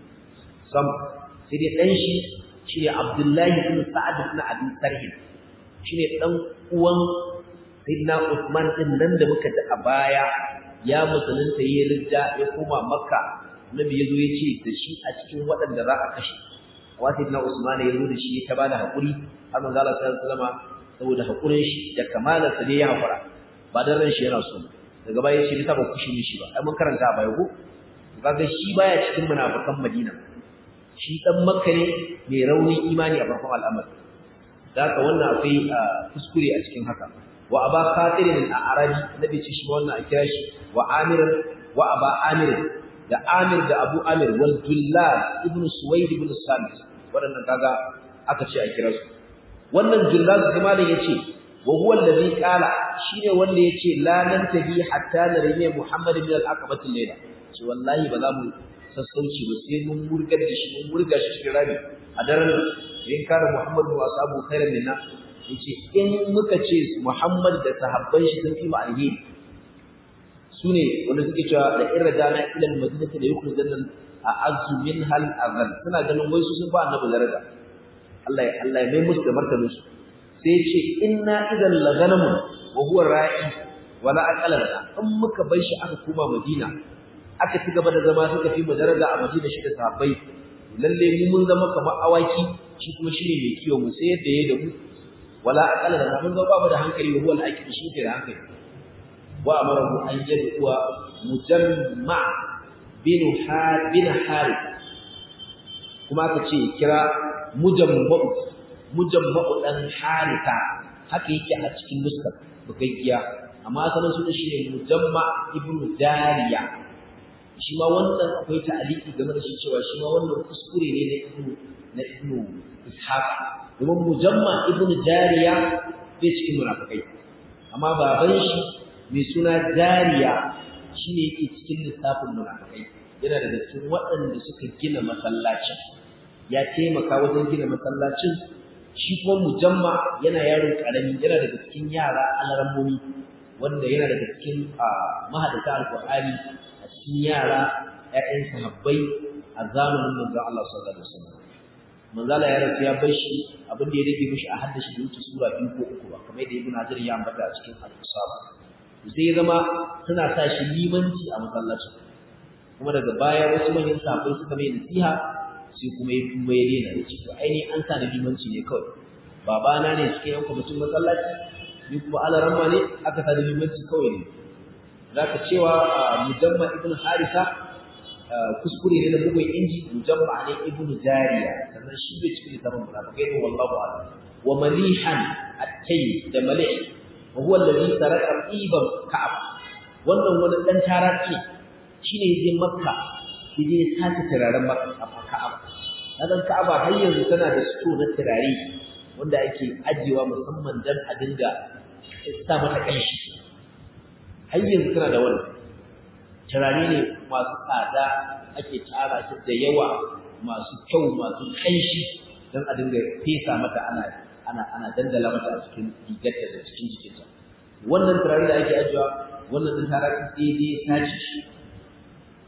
sam sai dai dan shi shine abdullahi ibn sa'ad ibn abi sarhin shine dan uwan sayyidina Uthman din nan da muka ji a baya ya musulunta yayin ridda ya koma Makka Nabi yazo ya ce da shi a cikin waɗanda za a kashe wa sayyidina Usman ya zo da shi ta bada hakuri har manzo Allah sallallahu alaihi wasallam saboda hakurin shi da kamalar sa ne ya hakura ba dan ran shi yana so daga baya shi ta ba kushi mishi ba ai mun karanta a baya ko kaga shi baya cikin munafikan Madina shi dan Makka ne mai raunin imani a farkon al'amari da haka wannan akwai kuskure a cikin haka wa aba khatirin al-arabi nabi ce shi wannan a kira shi wa amir wa aba amir da amir da abu amir wal dullal ibn suwaid ibn samit wadannan kaga aka ce a kira su wannan dullal kuma da yace wa huwa alladhi qala shine wanda yace la nantahi hatta nariya muhammad ibn al-aqabati layla ce wallahi ba za mu sassauci ba sai mun murgar da shi mun murga shi cikin rami a daren in kare muhammad wa ashabu khairan minna yace in muka ce Muhammad da sahabban shi sun fi mu alheri sune wanda suke cewa da irjana ila al-madinati la yukhrijanna a'azzu minha al-azal suna ganin wai su sun ba annabi daraja Allah ya Allah ya mai musu da martanin su sai yace inna idan la ganamun wa huwa ra'i wala aqala in muka bar shi aka koma Madina aka ci gaba da zama suka fi mu daraja a Madina shi da sahabbai lalle mu mun zama kamar awaki shi kuma shine mai kiwo mu sai yadda yayi da mu wala aqala da mun ga babu da hankali wa huwa al-aqil shi ke da hankali wa amarahu an yadwa mujamma bin har bin harith kuma aka ce kira mujamma mujamma dan haritha haka yake a cikin nuskar bugaggiya amma asalin sunan shi ne mujamma ibnu dariya shi ma wannan akwai ta'aliki game da shi cewa shi ma wannan kuskure ne na ibnu na ibnu ishaq domin mujamma ibnu jariya bai cikin munafikai amma baban shi mai suna jariya shine yake cikin lissafin munafikai yana daga cikin waɗanda suka gina masallacin ya taimaka wajen gina masallacin shi kuma mujamma yana yaron karami yana daga cikin yara alarammomi wanda yana daga cikin mahadata alqur'ani a cikin yara ƴaƴan sahabbai a zamanin manzon Allah sallallahu alaihi wasallam manzala ya rasu ya bar shi abin da ya rage mishi a haddashi da wuce sura biyu ko uku ba kamar yadda ibn hajar ya ambata a cikin al-usaba sai ya zama suna sa shi limanci a masallacin kuma daga baya wasu manyan sahabbai suka mai nasiha sai kuma ya kuma ya daina ya ce to ainihin an sa da limanci ne kawai babana ne cikin yan kwamitin masallaci ni kuma alaramma ne aka sa da limanci kawai ne zaka cewa mujamma ibn harisa kuskure ne na bugun inji mujamma ne ibnu jariya sannan shi bai cikin littafin munafikai ne wallahu a'lam wa malihan at-tay da malih wa huwa alladhi saraka iban ka'ab wannan wani dan taraki shine yaje makka yaje sace turaren makka a ka'ab dan ka'aba har yanzu tana da sto na turare wanda ake ajewa musamman dan a dinga sa mata kanshi har yanzu tana da wannan turare ne masu tsada ake tara su da yawa masu kyau masu kanshi don a dinga fesa mata ana ana ana dandala mata a cikin rigarta da cikin jikinta wannan turare da ake ajiyewa wannan din tara daidai sace shi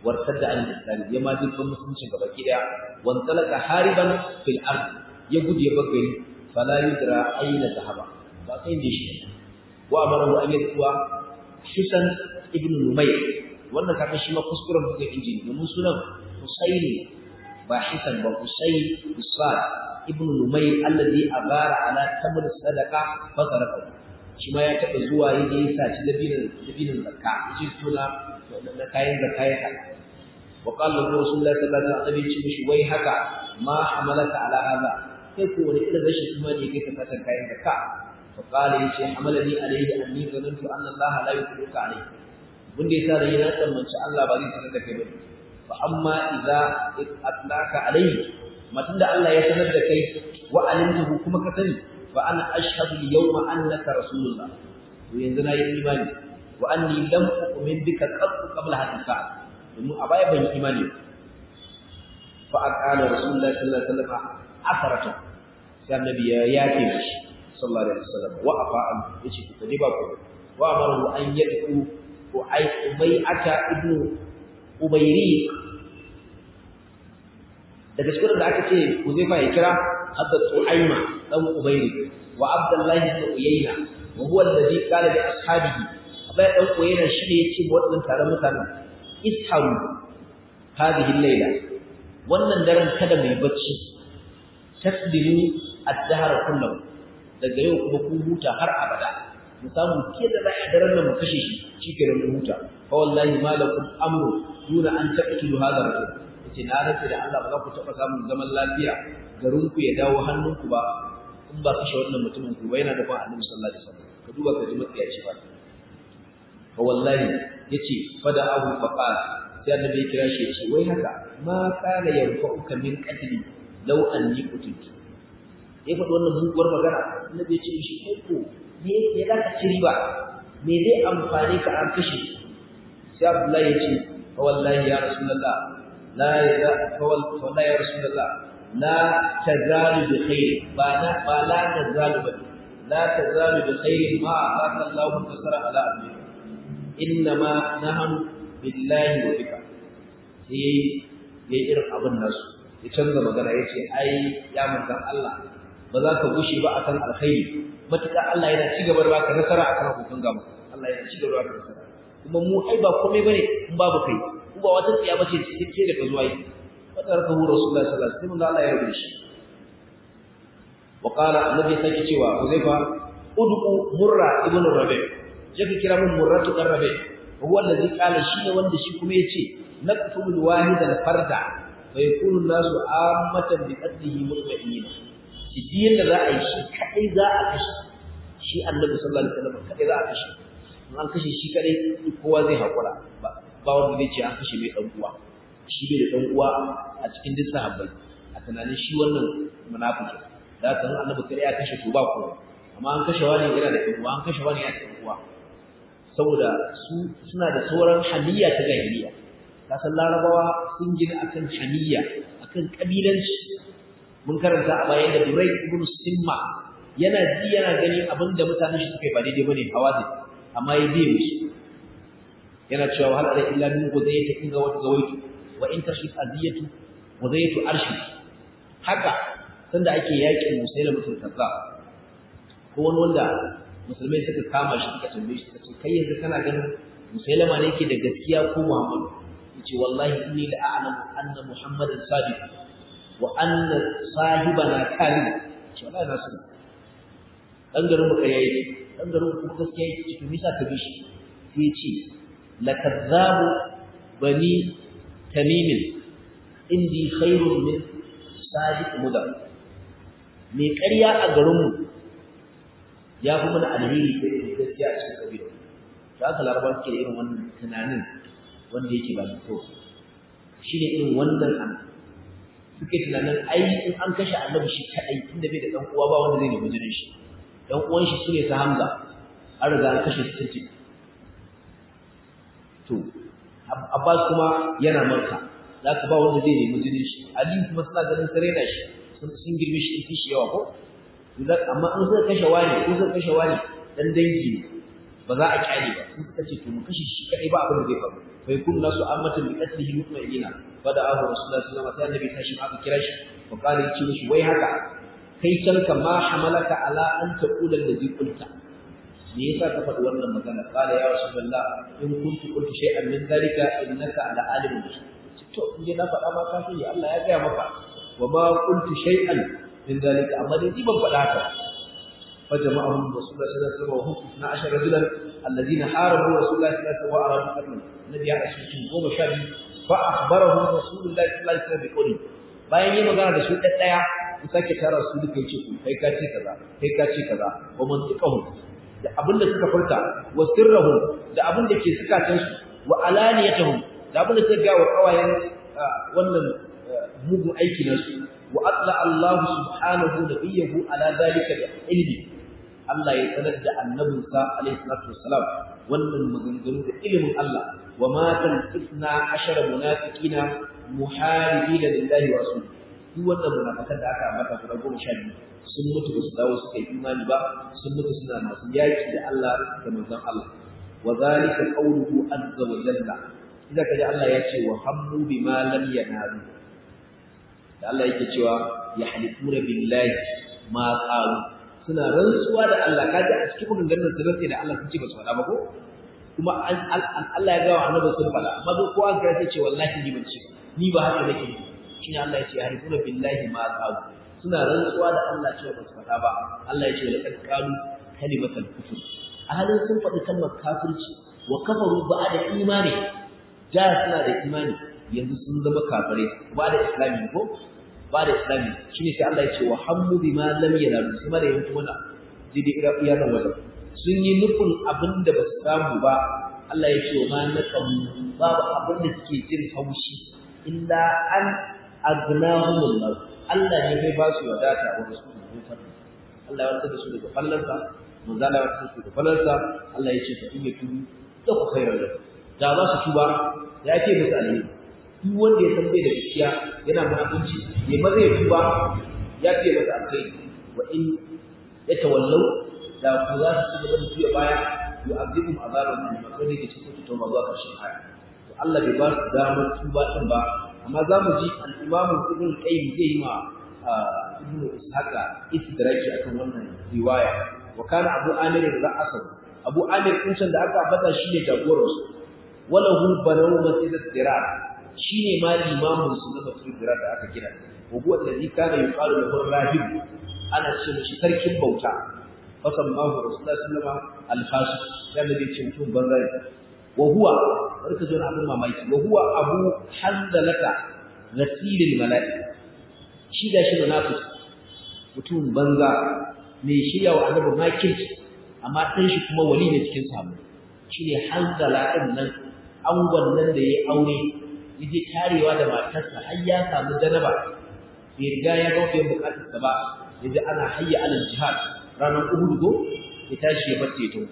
wartadda an islam ya ma dukkan musulunci gaba ki daya wan talaka hariban fil ard ya gudu ya bagari fala yudra aina zahaba ba sai da shi wa amara an yatwa Husan ibn Numayr wannan kaga shi ma kuskuren buga injini domin sunan Husaini ba Hisan ba Husayn Usad ibn Numayr alladhi abara ala tamr sadaqa fa sarafa shi ma ya taba zuwa yaje ya saci dabinin dabinin zakka shi tuna da kayan zakka ya kada wa qala Rasulullah sallallahu alaihi wasallam mishi wai haka ma hamalaka ala hada kai ko wani irin rashin imani kai ka saka kayan zakka fa qala yace hamalani alaihi anni zanantu anna Allah la yuqdiruka alaihi mun da yasa da yana tsammanci Allah ba zai sanar da kai ba fa amma idza atlaka alaihi matan da Allah ya sanar da kai wa alimtahu kuma ka sani fa ana ashhadu al-yawma annaka rasulullah to yanzu na yi imani wa anni lam u'min bika qabla hadha sa'a domin a baya ban yi imani fa aqala rasulullah sallallahu alaihi wasallam afarata sai annabi ya yafe shi sallallahu alaihi wasallam wa afa an yace ku dai ba ku wa amaru an yadku ko ai ubayata ibnu ubayri daga cikin da aka ce Huzaifa ya kira hadda Tu'aima dan Ubayri wa Abdullahi ibn Uyayna wa huwa alladhi qala li ashabihi Abai dan Uyayna shi ne yace wa wadannan taron mutanen isharu hadhihi al-layla wannan daren kada mai bacci taslimu ad-dahr kullahu daga yau kuma ku huta har abada mu samu ke da zai daren nan mu kashe shi shike da mu huta fa wallahi malakum amru duna an taqtulu hadha rajul yace na rantsa da Allah ba za ku taba samun zaman lafiya garin ku ya dawo hannunku ba in ba kashe wannan mutumin ku ba yana da ban Annabi sallallahu alaihi wasallam ka duba ka ji matsiyaci ba fa wallahi yace fada abu fa qala sai annabi ya kira shi yace wai haka ma kana yarfa'uka min qatli law anni qutiltu ya faɗi wannan muguwar magana annabi ya ce shi kai ko me ya za ka ci riba me zai amfani ka an kashe sai abdullahi ya ce fa wallahi ya rasulullah la ya fa wallahi ya rasulullah la tazalu bi khair ba na ba la tazalu ba la tazalu bi khair ma aka Allah tasara ala abdi innama nahnu billahi wa bika sai yayi irin abin nasu ya canza magana yace ai ya manzan Allah ba za ka gushe ba akan alkhairi matuƙa Allah yana ci gaba da baka nasara akan abokan gaba Allah yana ci gaba da baka nasara kuma mu ai ba komai bane in babu kai ku ba wata tsiya bace ce da ka zuwa yi wata raka hu rasulullahi sallallahu alaihi wasallam Allah ya rubuce shi wa qala annabi sai cewa Huzaifa ud'u murra ibn rabi je ka kira mun murra ibn rabi huwa allazi qala shi ne wanda shi kuma yace naqtul wahid al farda wa yakunu an-nasu ammatan bi qadrihi mutma'inina shi da za a yi shi kadai za a kashe shi annabi sallallahu alaihi wasallam kadai za a kashe in an kashe shi kadai kowa zai hakura ba ba wanda zai ce an kashe mai dan uwa shi bai da dan uwa a cikin duk sahabbai a tunanin shi wannan munafiki da haka in annabi kadai ya kashe to ba kowa amma an kashe wani yana da dan uwa an kashe wani yana da dan uwa saboda su suna da sauran haliya ta jahiliya kasan larabawa sun gina akan haliya akan kabilanci mun karanta a bayan da Durai ibn Simma yana ji yana gani abinda mutanen shi suka yi ba daidai bane hawazin amma ya biye musu yana cewa hal ala illa min gudayta inga wa gawaitu wa in tashif aziyatu gudaytu arshi haka sanda ake yakin musailama mutum kaza ko wani wanda musulmai suka kama shi suka tambaye shi suka ce kai yanzu kana ganin musailama ne yake da gaskiya ko muhammadu yace wallahi inni la a'lamu anna muhammadan sadiq wa anna sahibana kalib ce wallahi na sani dan garin mu kai yake dan garin ku kuma gaskiya yake to me yasa ka bi shi sai ce lakazzabu bani tamim indi khairun min sadiq mudar me ƙarya a garin mu ya fi mana alheri da gaskiya a cikin kabila to haka larabawa suke da irin wannan tunanin wanda yake ba to shine irin wannan an suke tunanin ai in an kashe annabi shi kadai tunda bai da dan uwa ba wanda zai nemi jinin shi dan uwan shi sune ta Hamza an riga an kashe su tintin to Abbas kuma yana Makka zaka ba wanda zai nemi jinin shi Ali kuma suna ganin sare da shi sun sun girme shi in shi yawa ko idan amma in suka kashe wani ko suka kashe wani dan dangi ne ba za a kyale ba sun suka ce to mu kashe shi kadai ba abin da zai faru fa yakun nasu ammatan bi qatlihi mutmainina fa da abu rasulullahi sallallahu alaihi wasallam sai annabi tashi aka kira shi fa qala yace mishi wai haka kai canka ma hamalaka ala an taqula allazi qulta me yasa ka faɗi wannan magana qala ya rasulullah in kuntu qultu shay'an min dhalika innaka ala alimin to in na faɗa ma ka sani Allah ya gaya maka wa ma qultu shay'an min dhalika amma dai ban faɗa haka فجمعهم رسول الله صلى الله عليه وسلم وهم 12 رجلا الذين حاربوا رسول الله صلى الله عليه وسلم وارادوا قتله النبي عليه الصلاه والسلام goma sha biyu فاخبرهم رسول الله صلى الله عليه وسلم بقوله bayan yi magana da su ɗan ɗaya in sake tara su duka yace ku kai ka ce kaza kai ka ce kaza wa mantiqahu da abin da suka furta wa sirrahum da abin da ke sukatan su wa alaniyatuhum da abin da suka ga wa kawayen wannan mugun aiki na su wa atla Allah subhanahu nabiyyahu ala zalika bi ilmi Allah ya sanar da annabinsa alaihi salatu wassalam wannan maganganu da ilimin Allah wa ma tanqisna ashara munafiqina muharibina lillahi wa rasulihi duk wannan munafikan da aka ambata guda goma sha biyu sun mutu ba su dawo suka yi imani ba sun mutu suna masu yaki da Allah da manzon Allah wa zalika qawluhu azza wa jalla idan kaji Allah ya ce wa hammu bima lam yanalu da Allah yake cewa yahlifuna billahi ma qalu suna rantsuwa da Allah kaji a cikin maganganun su rantsi da Allah sun ce ba su faɗa ba ko kuma Allah ya ga wa annabi sun faɗa amma duk kowa ga sai ce wallahi ni ban ce ni ba haka nake yi shine Allah ya ce yahlifuna billahi ma qalu suna rantsuwa da Allah cewa ba su faɗa ba Allah ya ce laqad qalu kalimatal kufr a halin sun faɗi kalmar kafirci wa kafaru ba'da imani da suna da imani yanzu sun zama kafirai ba da islami ko ba da islami shine sai Allah ya ce wa hammu bima lam yanalu kuma da yanku mana jidi ira iya nan wajen sun yi nufin abin da ba su samu ba Allah ya ce wa ma naqam babu abin da suke jin haushi illa an aghnahumullah Allah ne bai ba su wadata wa rasuluhu Allah ya tsada su daga fallansa manzo Allah ya tsada su daga fallansa Allah ya ce fa in yatubu da ku khairan da da za su tuba ya ce musu alheri duk wanda ya san bai da gaskiya yana mutunci ya maza ya tuba ya ce masa alheri wa in ya tawallau da ku za su ci gaba da tuya baya yu'adhibum azaban min makon da ke cikin tuba zuwa ƙarshen aya to Allah bai ba su damar tuba din ba amma za mu ji al-Imam Ibn Qayyim zai yi ma Ibn Ishaqa istidraki akan wannan riwaya wa kana Abu Amir ra'asahu Abu Amir kun da aka bada shi ne jagoransu walahu banaw masjid dirar shine ma limamin su na masjid dirar da aka gina wa huwa alladhi kana yuqalu lahu rahib ana ce mishi sarkin bauta fasammahu rasulullahi sallallahu alaihi wasallam al-fasik da bai ce mutum banzai wa huwa barka zo na abin mamaki wa huwa abu hanzalata ghasilil malaika shi da shi munafiki mutum banza mai shirya wa annabi makirci amma ɗan shi kuma wali ne cikin sahabbai shine hanzala ɗin nan angon nan da ya aure yaje tarewa da matarsa har ya samu janaba bai riga ya ga biyan bukatarsa ba yaje ana hayya alal jihad ranar Uhud go ya tashi ya bace to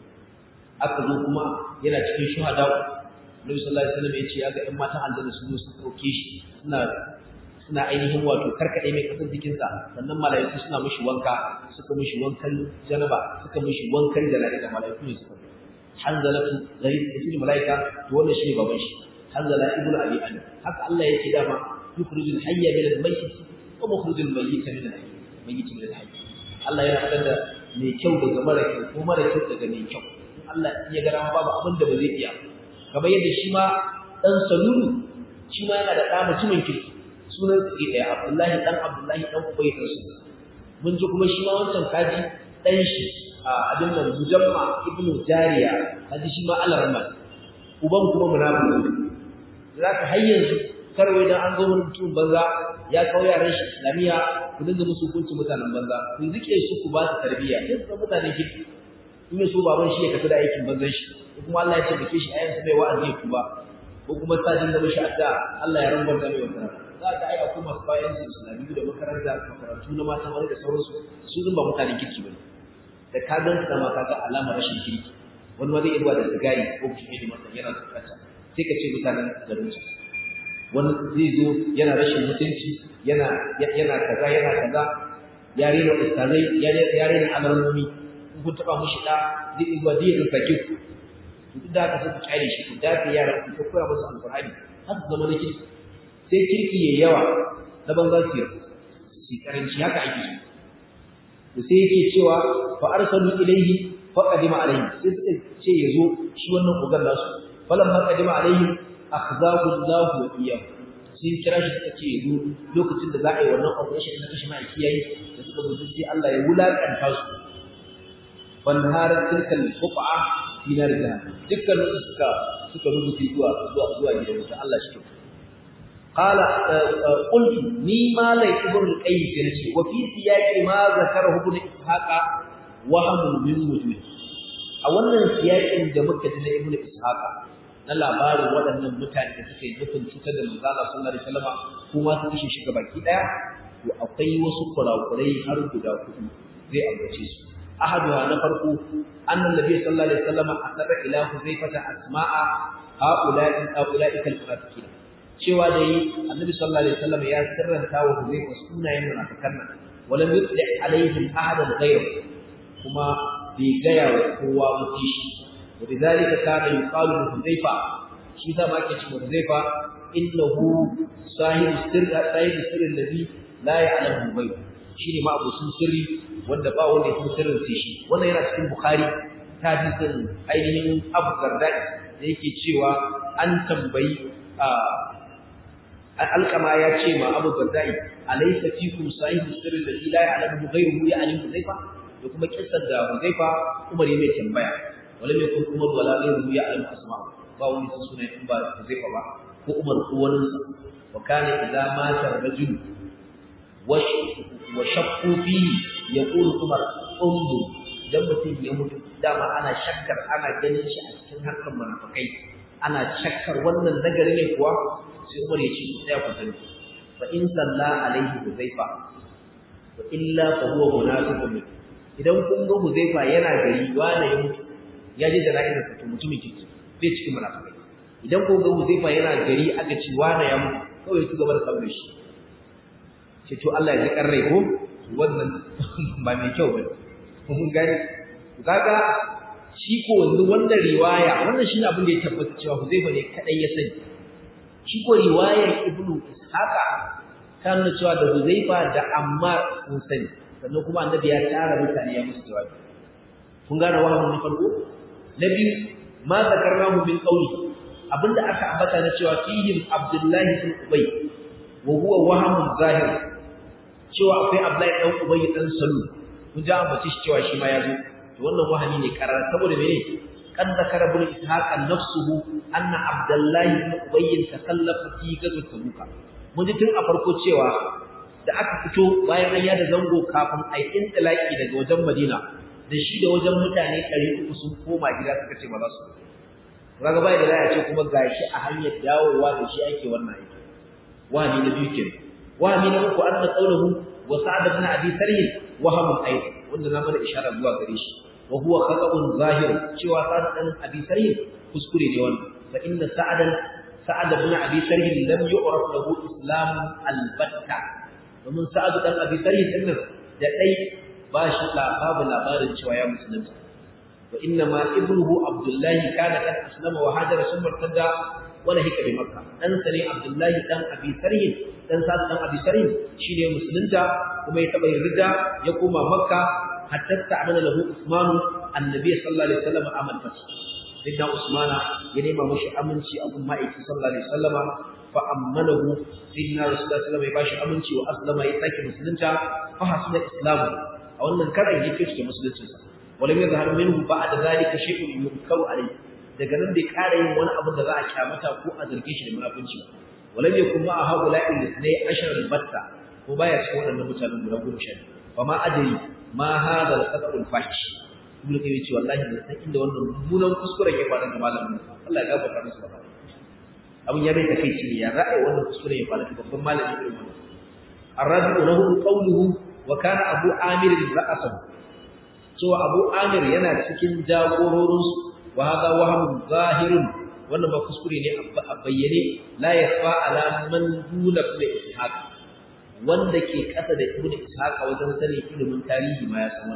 aka zo kuma yana cikin shuhada Nabi sallallahu alaihi wasallam ya ce ya ga ƴan matan aljanna sun zo su dauke shi suna suna ainihin wato karkade mai kasar jikinsa sannan malaiku suna mishi wanka suka mishi wankan janaba suka mishi wankan jana'iza malaiku ne suka hanzalatu gari ismi malaika to wannan shine baban shi hanzala ibnu abi ali haka Allah yake dama yukhrijul hayya min al-mayyit wa mukhrijul mayyita min al-hayy mayyit min al-hayy Allah yana fitar da mai kyau daga mara kyau ko mara kyau daga mai kyau Allah ya ga ran babu abin da ba zai iya kamar yadda shi ma dan salulu shi ma yana da ɗa mutumin kirki sunan su ɗaya Abdullahi dan Abdullahi dan Ubay dan su mun ji kuma shi ma wancan kaji dan shi abin nan mujamma ibnu jariya kaji shi ma Allah rahman uban kuma munafiki zaka har yanzu karwai dan an zo mun mutum banza ya kawo yaran shi islamiya ku dinga musu hukunci mutanen banza ku rike su ku ba su tarbiyya sai su mutanen kirki in so baban shi ya tafi da aikin banzan shi kuma Allah ya ce dake shi ayansa bai wa'azi ku ba ko kuma ta dinga mishi adda Allah ya rangwanta mai wannan za ka ai akwai masu bayan su islamiyu da makaranta makarantu na mata wani da sauransu su zan ba mutanen kirki bane da ka gan su ma kaga alamar rashin kirki wani ma zai iya zuwa da sigari ko kuma ne masa yana tsakata sai ka ce mutanen garin su wani zai zo yana rashin mutunci yana yana kaza yana kaza ya rena ustazai ya rena alarmomi kun taba mushi da zai iya zuwa zai ya sake ku duk da haka sai ku kyale shi ku dafe yaran ku koya musu alqur'ani har su zama na kirki sai kirki yayi yawa na banza su yi su karanci haka ake so sai yake cewa fa arsalu ilayhi fa qadima alayhi sai suka ce yazo shi wannan ugan nasu falamma qadima alayhi akhzahu Allah wa iyyahu sai kira shi suka ce yazo lokacin da za a yi wannan operation na kashi mai kiyayi da suka zo sai Allah ya wulakanta su wan harat tilkal fuqa fi nar jahannam dukkan suka suka rubuta zuwa zuwa zuwa gidan wuta Allah shi قال قلت ني ما لي ابن القيم ينشي وفي سياق ما ذكره ابن اسحاق وهم من وجوه a wannan siyakin da muka ji na ibnu ishaq na labarin waɗannan mutane da suka yi nufin cutar da manzo Allah sallallahu alaihi wasallam kuma su kashe shi baki daya to akwai wasu kurakurai har guda hudu zai ambace su ahaduha na farko annan nabi sallallahu alaihi wasallam asara ila huzaifata asma'a haula'i haula'i kal munafiqin cewa da yi annabi sallallahu alaihi wasallam ya sirranta wa Huzaifa sunayen munafikan nan walam yutli alaihim ahadan ghayr kuma bai gaya wa kowa muti shi wa bidhalika kana yuqalu li Huzaifa shi da ma ke cewa Huzaifa innahu sahibu sirri sahibu sirri alladhi la ya'lamu ghayr shine ma abusun sirri wanda ba wanda ya san sirrin sai shi wannan yana cikin Bukhari ta hadisin ainihin Abu Darda da yake cewa an tambayi alkama ya ce ma Abu Dardai alaysa fikum sahibu sirri alladhi la ya'lamu ghayruhu ya'lamu Huzaifa da kuma kissar da Huzaifa Umar ya mai tambaya wala mai kun Umar wala ghayruhu ya'lamu asma ba wani sun sunan in ba Huzaifa ba ko Umar ko wani sa wa kana idza mata rajul wa wa shaqqa fihi yaqulu Umar undu idan mutum ya mutu dama ana shakkar ana ganin shi a cikin harkar munafikai ana shakkar wannan nagari ne kuwa sai Umar ya ce sai ku sani fa in salla alaihi Huzaifa wa illa fa huwa munafiqun idan kun ga Huzaifa yana gari wanda ya mutu ya je jana'izar sa to mutumin kirki bai cikin munafikai idan kun ga Huzaifa yana gari aka ci wanda ya mutu kawai ya ci gaba da sabon shi ce to Allah ya ji karrai ko wannan ba mai kyau ba mun gani kaga shi ko yanzu wannan riwaya wannan shine abin da ya tabbata cewa Huzaifa ne kadai ya sani shi ko riwayar Ibn Ishaqa ta nuna cewa da Huzaifa da Ammar sun sani sannan kuma annabi ya tara mutane ya musu jawabi kun gane wahamin na farko na biyu ma zakarnahu min qawli abinda aka ambata na cewa fihim Abdullahi bin Ubay wa huwa wahamun zahir cewa akwai Abdullahi dan Ubay dan Salul kun ji ambaci shi cewa shi ma ya zo to wannan wahami ne karar saboda mene kan zakara bin ishaq nafsuhu anna abdullahi ibn ubay takallafa fi gazwat tabuk mun ji tun a farko cewa da aka fito bayan an yada zango kafin a yi intilaki daga wajen madina da shi da wajen mutane 300 sun koma gida suka ce ba za su kaga bai da ya ce kuma gashi a hanyar dawowa da shi ake wannan aiki wahami na biyu kenan wahami na uku anna qawluhu wa sa'ad ibn abi sarh wahamun aidan wanda na mana ishara zuwa gare shi wa huwa khata'un zahir cewa sa'ad dan abi sarh kuskure ne wannan fa inna sa'adan sa'ad ibn abi sarh lam yu'raf lahu islam albatta domin sa'ad dan abi sarh din da dai ba shi babu labarin cewa ya musulunta wa inna ma ibnuhu abdullah kana kan aslama wa hajara summa tada wala hika bi makka dan sane abdullah dan abi sarh dan sa'ad dan abi sarh shine musulunta kuma ya taba rida ya koma makka hatta ta'amala lahu usman annabi sallallahu alaihi wasallam amal fati sayyidina usmana ya nema mushi aminci a kuma aiki sallallahu alaihi wasallama fa ammalahu sayyidina rasulullahi sallallahu alaihi wasallam ya bashi aminci wa aslama ya sake musulunta fa hasuna islamu a wannan karan yake cikin musuluncin sa walam yazhar minhu ba'da zalika shay'un yunkaru alayhi daga nan bai kara yin wani abu da za a kyamata ko a zarge shi da munafunci walam yakun ma'a haula'i lisnai ashar albatta ko baya cikin waɗannan mutanen guda goma sha biyu fa ma adri ma hadha al-qat'u al-fahish ibnu kayyim ce wallahi da san inda wannan mummunan kuskuren ya faru ga malamin Allah ya gafarta musu ba abun ya bai takeici ne ya ra'ayi wannan kuskuren ya faru ga babban malami irin wannan arabi'u lahu qawluhu wa kana abu amir ra'asahu cewa abu amir yana cikin jagororinsu wa hadha wahamun zahirun wannan ba kuskure ne a bayyane la yafa ala man duna ibn ishaq wanda ke kasa da ibn ishaq wajen sanin ilimin tarihi ma ya san wannan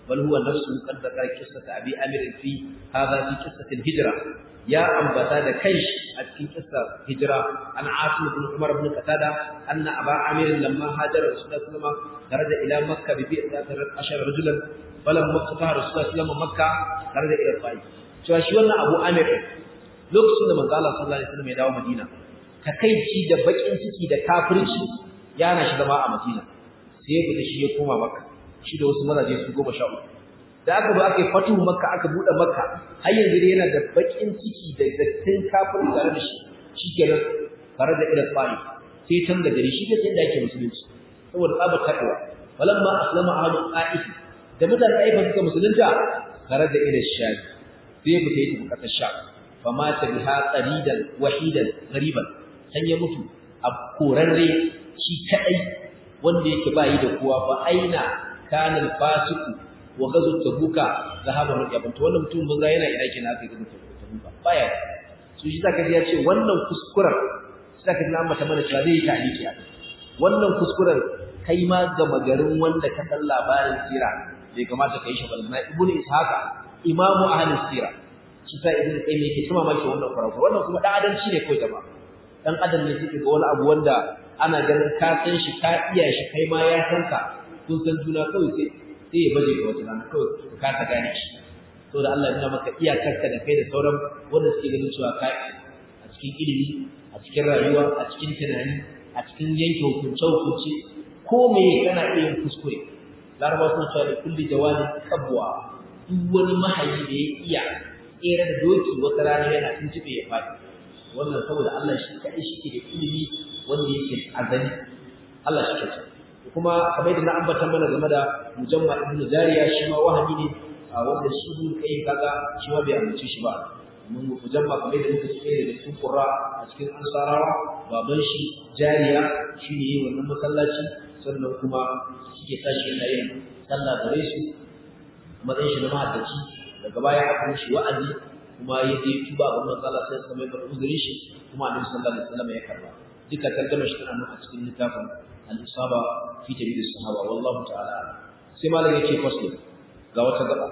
bal huwa nafsuhu qad dhakara qissata abi amir fi hadha fi qissati al-hijra ya ambata da kai a cikin kissar hijira an asim ibn umar ibn qatada anna aba amir lamma hajara rasulullah sallallahu alaihi wasallam kharaja ila makkah bi bi'ati ashara rajulan falamma fataha rasulullah sallallahu alaihi wasallam makkah kharaja ila ta'if cewa shi wannan abu amir lokacin da manzo Allah sallallahu alaihi wasallam ya dawo madina takaici da bakin ciki da kafirci yana shi zama a madina sai ya fita shi ya koma makka shi da wasu mazaje su goma sha uku da aka zo aka yi fatuhu makka aka buɗe makka har yanzu dai yana da bakin ciki da dattin kafin tare da shi shikenan tare da ila tsari sai can da gari shi da sai da yake musulunci saboda tsabar takawa falamma aslama ahlu qa'if da mutanen aifa suka musulunta tare da ila sham sai ya fita yi kasar sham fa mata biha qaridan wahidan ghariban san ya mutu a korarre shi kadai wanda yake bayi da kowa ba aina kana al-fasiqu wa gazu tabuka zahaba rajabun to wannan mutum banza yana ina kina aka gazu tabuka baya su shi zaka ya ce wannan kuskuren zaka ji amma ta mana cewa zai ta aliki a wannan kuskuren kai ma ga magarin wanda ka san labarin sira bai kamata kai shi balma ibnu ishaqa imamu ahli sira shi sai ibnu qayyim yake tuma maki wannan kuraku wannan kuma dan adalci ne kai jama'a dan adam ne suke ga wani abu wanda ana ganin ka san shi ka iya shi kai ma ya san ka kun san juna kawai sai sai ya baje ga wata rana kawai ka kasa gane shi to da Allah ya maka iyakarka da kai da sauran wanda suke ganin cewa kai a cikin ilimi a cikin rayuwa a cikin tunani a cikin yanke hukunce hukunce ko me kana iya yin kuskure larabawa suna cewa da kulli jawabin kabwa duk wani mahayi da ya iya tsere da doki wata rana yana tuntube ya faɗi wannan saboda Allah shi kaɗai shi ke da ilimi wanda yake azali Allah shi ke kuma kamar yadda na ambata mana game da mujamma ibn jariya shi ma wahabi ne a wanda shi ibn kai kaga shi ma bai amince shi ba mun mujamma kamar yadda muka ce da cikin qurra a cikin ansarawa baban shi jariya shine yin wannan masallaci sannan kuma suke tashi yana yin sallah gare su matsayin shi na mahaddaci daga baya aka mishi wa'azi kuma ya je tuba ga manzo Allah sai kuma ya karɓi uzurin shi kuma Annabi sallallahu alaihi wasallam ya karba duka tarjuma shi tana nan a cikin littafin al-isaba fi tabi'in sahaba wallahu ta'ala sai malam yake fasli ga wata gaba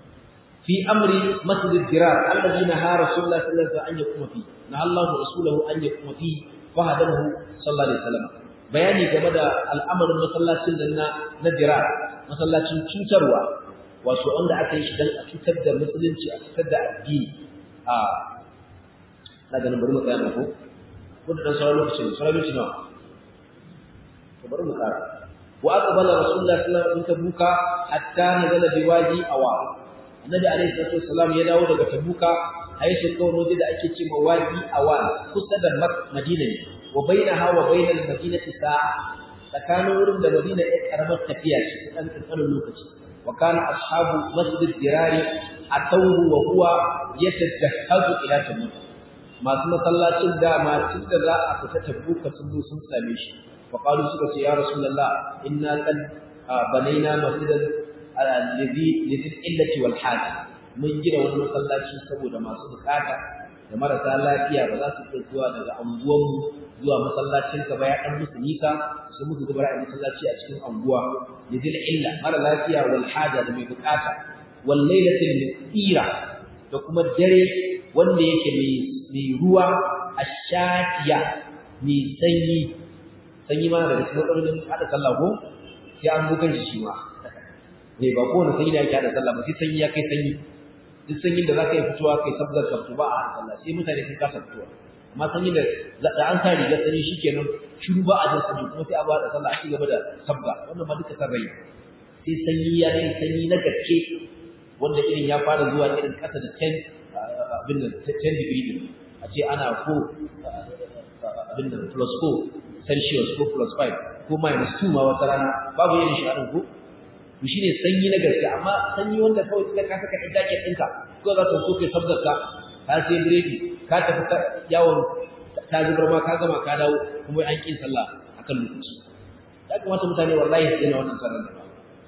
fi amri masjid al-dirar alladhi naha rasulullah sallallahu alaihi wasallam an yakuma fi na Allah rasuluhu an yakuma fi fa hadahu sallallahu alaihi wasallam bayani game da al'amarin masallacin nan na na dirar masallacin cutarwa wato wanda aka yi shi dan a cutar da musulunci a cutar da addini a na ganin bari mu tsaya ko ko da dan sauran lokacin sauran lokacin nawa to bari mu kara wa aqbala rasulullah sallallahu alaihi wasallam tabuka hatta nazala biwadi awa annabi alaihi salatu wasallam ya dawo daga tabuka aisha kawai waje da ake cewa wadi awa kusa da madina ne wa bainaha wa bainal madinati sa'a tsakanin wurin da madina ya karamar tafiya ce dan kankanin lokaci wa kana ashabu masjid dirari atawhu wa huwa yatajahhazu ila tabuk masu masallacin dama tun da za a fita tabuka sun zo sun same shi فقالوا سكت يا رسول الله إنا قد بنينا مسجدا الذي لذي العلة والحاجة من جرى والمسلاتي saboda masu bukata da marasa lafiya ba za su iya zuwa daga anguwanmu zuwa masallacin ka ba ya dan musu nika su musu zubar a masallaci a cikin anguwa lidil illa mara lafiya wal haja da mai bukata wal lailatil mutira da kuma dare wanda yake mai ruwa ashatiya mai sanyi sanyi ma daga cikin matsalolin hada sallah ko sai an bugan shi ma ne ba kowane sanyi da yake hada sallah ba sai sanyi ya kai sanyi duk sanyin da zaka yi fitowa kai sabgar ka ba a hada sallah sai mutane sun kasa fitowa amma sanyi da da an sa riga sanyi shikenan shiru ba a jin sanyi kuma sai a ba da sallah a ci gaba da sabga wannan ma duka san rai sai sanyi ya kai sanyi na gaske wanda irin ya fara zuwa irin kasa da 10 abin da 10 degree din a ce ana ko abin da plus 4 celsius ko plus 5 ko minus 2 ma wata rana babu yin shi a ko to shine sanyi na gaske amma sanyi wanda kawai kika ka saka jacket ɗinka ko za ka so kai sabgarka ka sai biredi ka tafi yawon ta zubar ma ka gama ka dawo kuma an kin sallah akan lokaci ya kamata mutane wallahi su daina wannan sallar da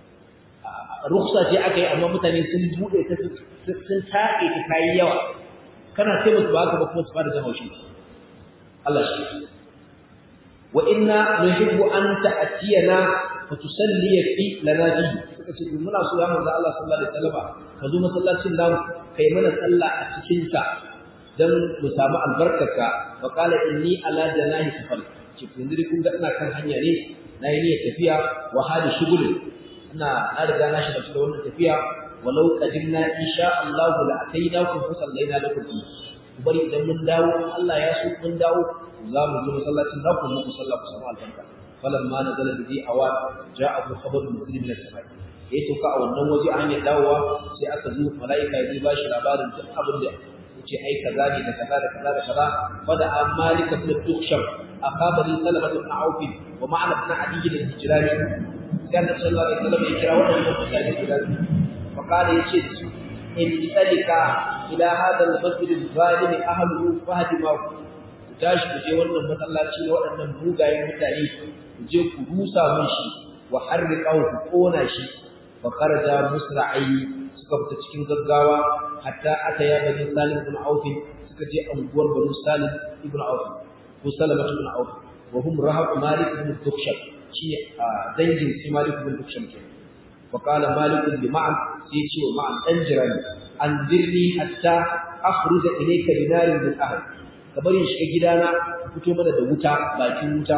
ruksa ce aka yi amma mutane sun bude ta sun taƙe ta kayi yawa kana sai musu ba ka ba kuma su fara jan haushi Allah shi وإنا نحب أن تأتينا فتسلي في لنا فيه suka ce muna so ya manzo Allah sallallahu alaihi wasallam ka zo masallacin namu kai mana sallah a cikin sa dan mu samu albarkarka wa qala inni ala janahi safar ce kun dai kun ga ina kan hanya ne na yi niyyar tafiya wa hali shugul ina na riga na shiga cikin wannan tafiya walau qadimna insha Allah la atainakum fa sallaina lakum ku bari idan mun dawo Allah ya so mun dawo za mu zo masallacin za ku muku sallah ku samu albarka falamma nazala bi awa ja'ahu khabaru muslim min as-samai ya sauka a wannan waje an ya dawowa sai aka zo malaika ya ba shi labarin duk abin da yace ai kaza ne da kaza da kaza da kaza fada amalika ibn tukhsham akabari salamatu ibn auf wa ma'ana ibn adi al-hijrani sai annabi sallallahu alaihi wasallam ya kira wannan mutane guda fa kana yace da su in talika ila hada al-masjid al-zalim ahluhu fahdimahu ku tashi ku je wannan masallaci na waɗannan mugayen mutane ku je ku rusa mun shi wa harriqahu ku kona shi fa kharaja musra'i suka fita cikin gaggawa hatta ata ya bani salim ibn auf suka je anguwar bani salim ibn auf ko salama ibn auf wa hum rahab malik ibn dukhshab shi dangin si malik ibn dukhshab ke fa qala malik bi ma'an sai ce wa ma'an dan jirani anzirni hatta akhruja ilayka binarin min ahli ka bari in shiga gidana fito mana da wuta bakin wuta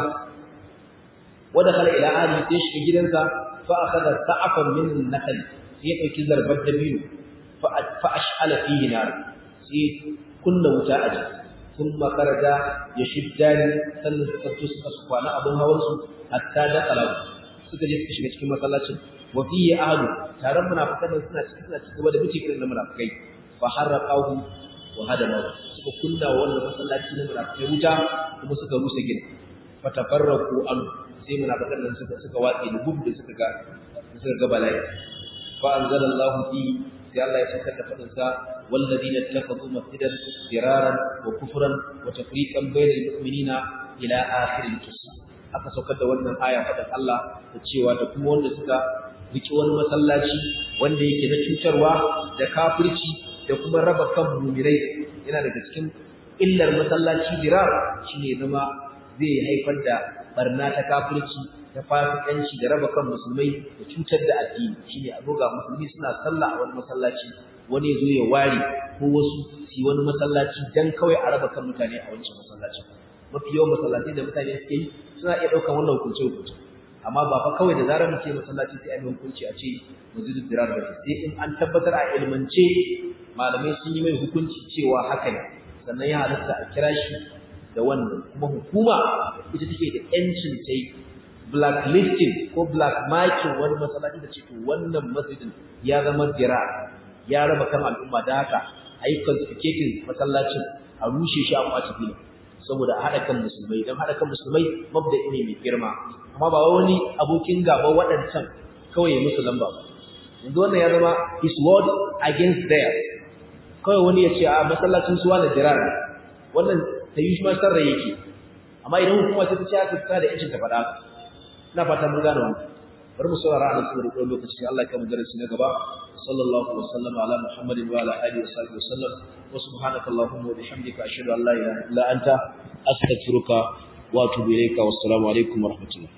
wada kala ila ali sai shiga gidansa fa akhadha sa'afan min an-nakhl sai ya dauki zarbar dabino fa fa ash'ala fihi nar sai kunna wuta a jiki thumma kharaja yashiddani sannan suka fito suka kwana abun hawan su hatta da kala suka je suka shiga cikin masallacin wa fihi ahlu taron munafikan suna cikin suna cikin da muke kiran da munafikai fa harraqahu wa hadama suka kunna wannan masallaci na munafikai wuta kuma suka rusa gida fa tafarraqu an sai munafikan nan suka suka watsi da gudu da suka ga suka ga bala'i fa anzalallahu fi sai Allah ya saka da fadin sa walladina ittakhadhu masjidan diraran wa kufran wa tafriqan bainal mu'minina ila akhir al-qissa aka saukar da wannan aya fadin Allah da cewa da kuma wanda suka riki wani masallaci wanda yake na cutarwa da kafirci da kuma raba kan mumirai yana daga cikin illar masallaci dirar shine zama zai haifar da barna ta kafirci ta fasikanci da raba kan musulmai da cutar da addini shine a roga musulmi suna sallah a wani masallaci wani ya zo ya ware ko wasu su wani masallaci dan kawai a raba kan mutane a wancan masallaci mafi yawan masallatai da mutane suke yi suna iya ɗaukar wannan hukunce hukunce amma ba fa kawai da zarar muke masallaci sai a yi hukunci a ce masjidul dirar ba sai in an tabbatar a ilmance malamai sun yi mai hukunci cewa haka ne sannan ya halatta a kira shi da wannan kuma hukuma ita take da yancin ta yi blacklisting ko black marking wani masallaci da ce to wannan masjidin ya zama dira ya raba kan al'umma da haka a yi confiscating masallacin a rushe shi a kwace filin saboda a haɗa kan musulmai don haɗa kan musulmai mabda'i ne mai girma amma ba wani abokin gaba waɗancan kawai ya musu lamba ba yanzu wannan ya zama his word against theirs kawai wani ya ce a masallacin suwa da jirar wannan ta yi shi ma sarra yake amma idan hukuma ta ce aka fita da yancin ta faɗa ina fata mun gane wannan bari mu saurara a cikin rikon lokaci sai Allah ya kama darasi na gaba sallallahu alaihi wasallam ala muhammadin wa ala alihi wa sahbihi wasallam wa subhanaka allahumma wa bihamdika ashhadu an la ilaha illa anta astaghfiruka wa atubu ilayka wassalamu alaikum wa rahmatullah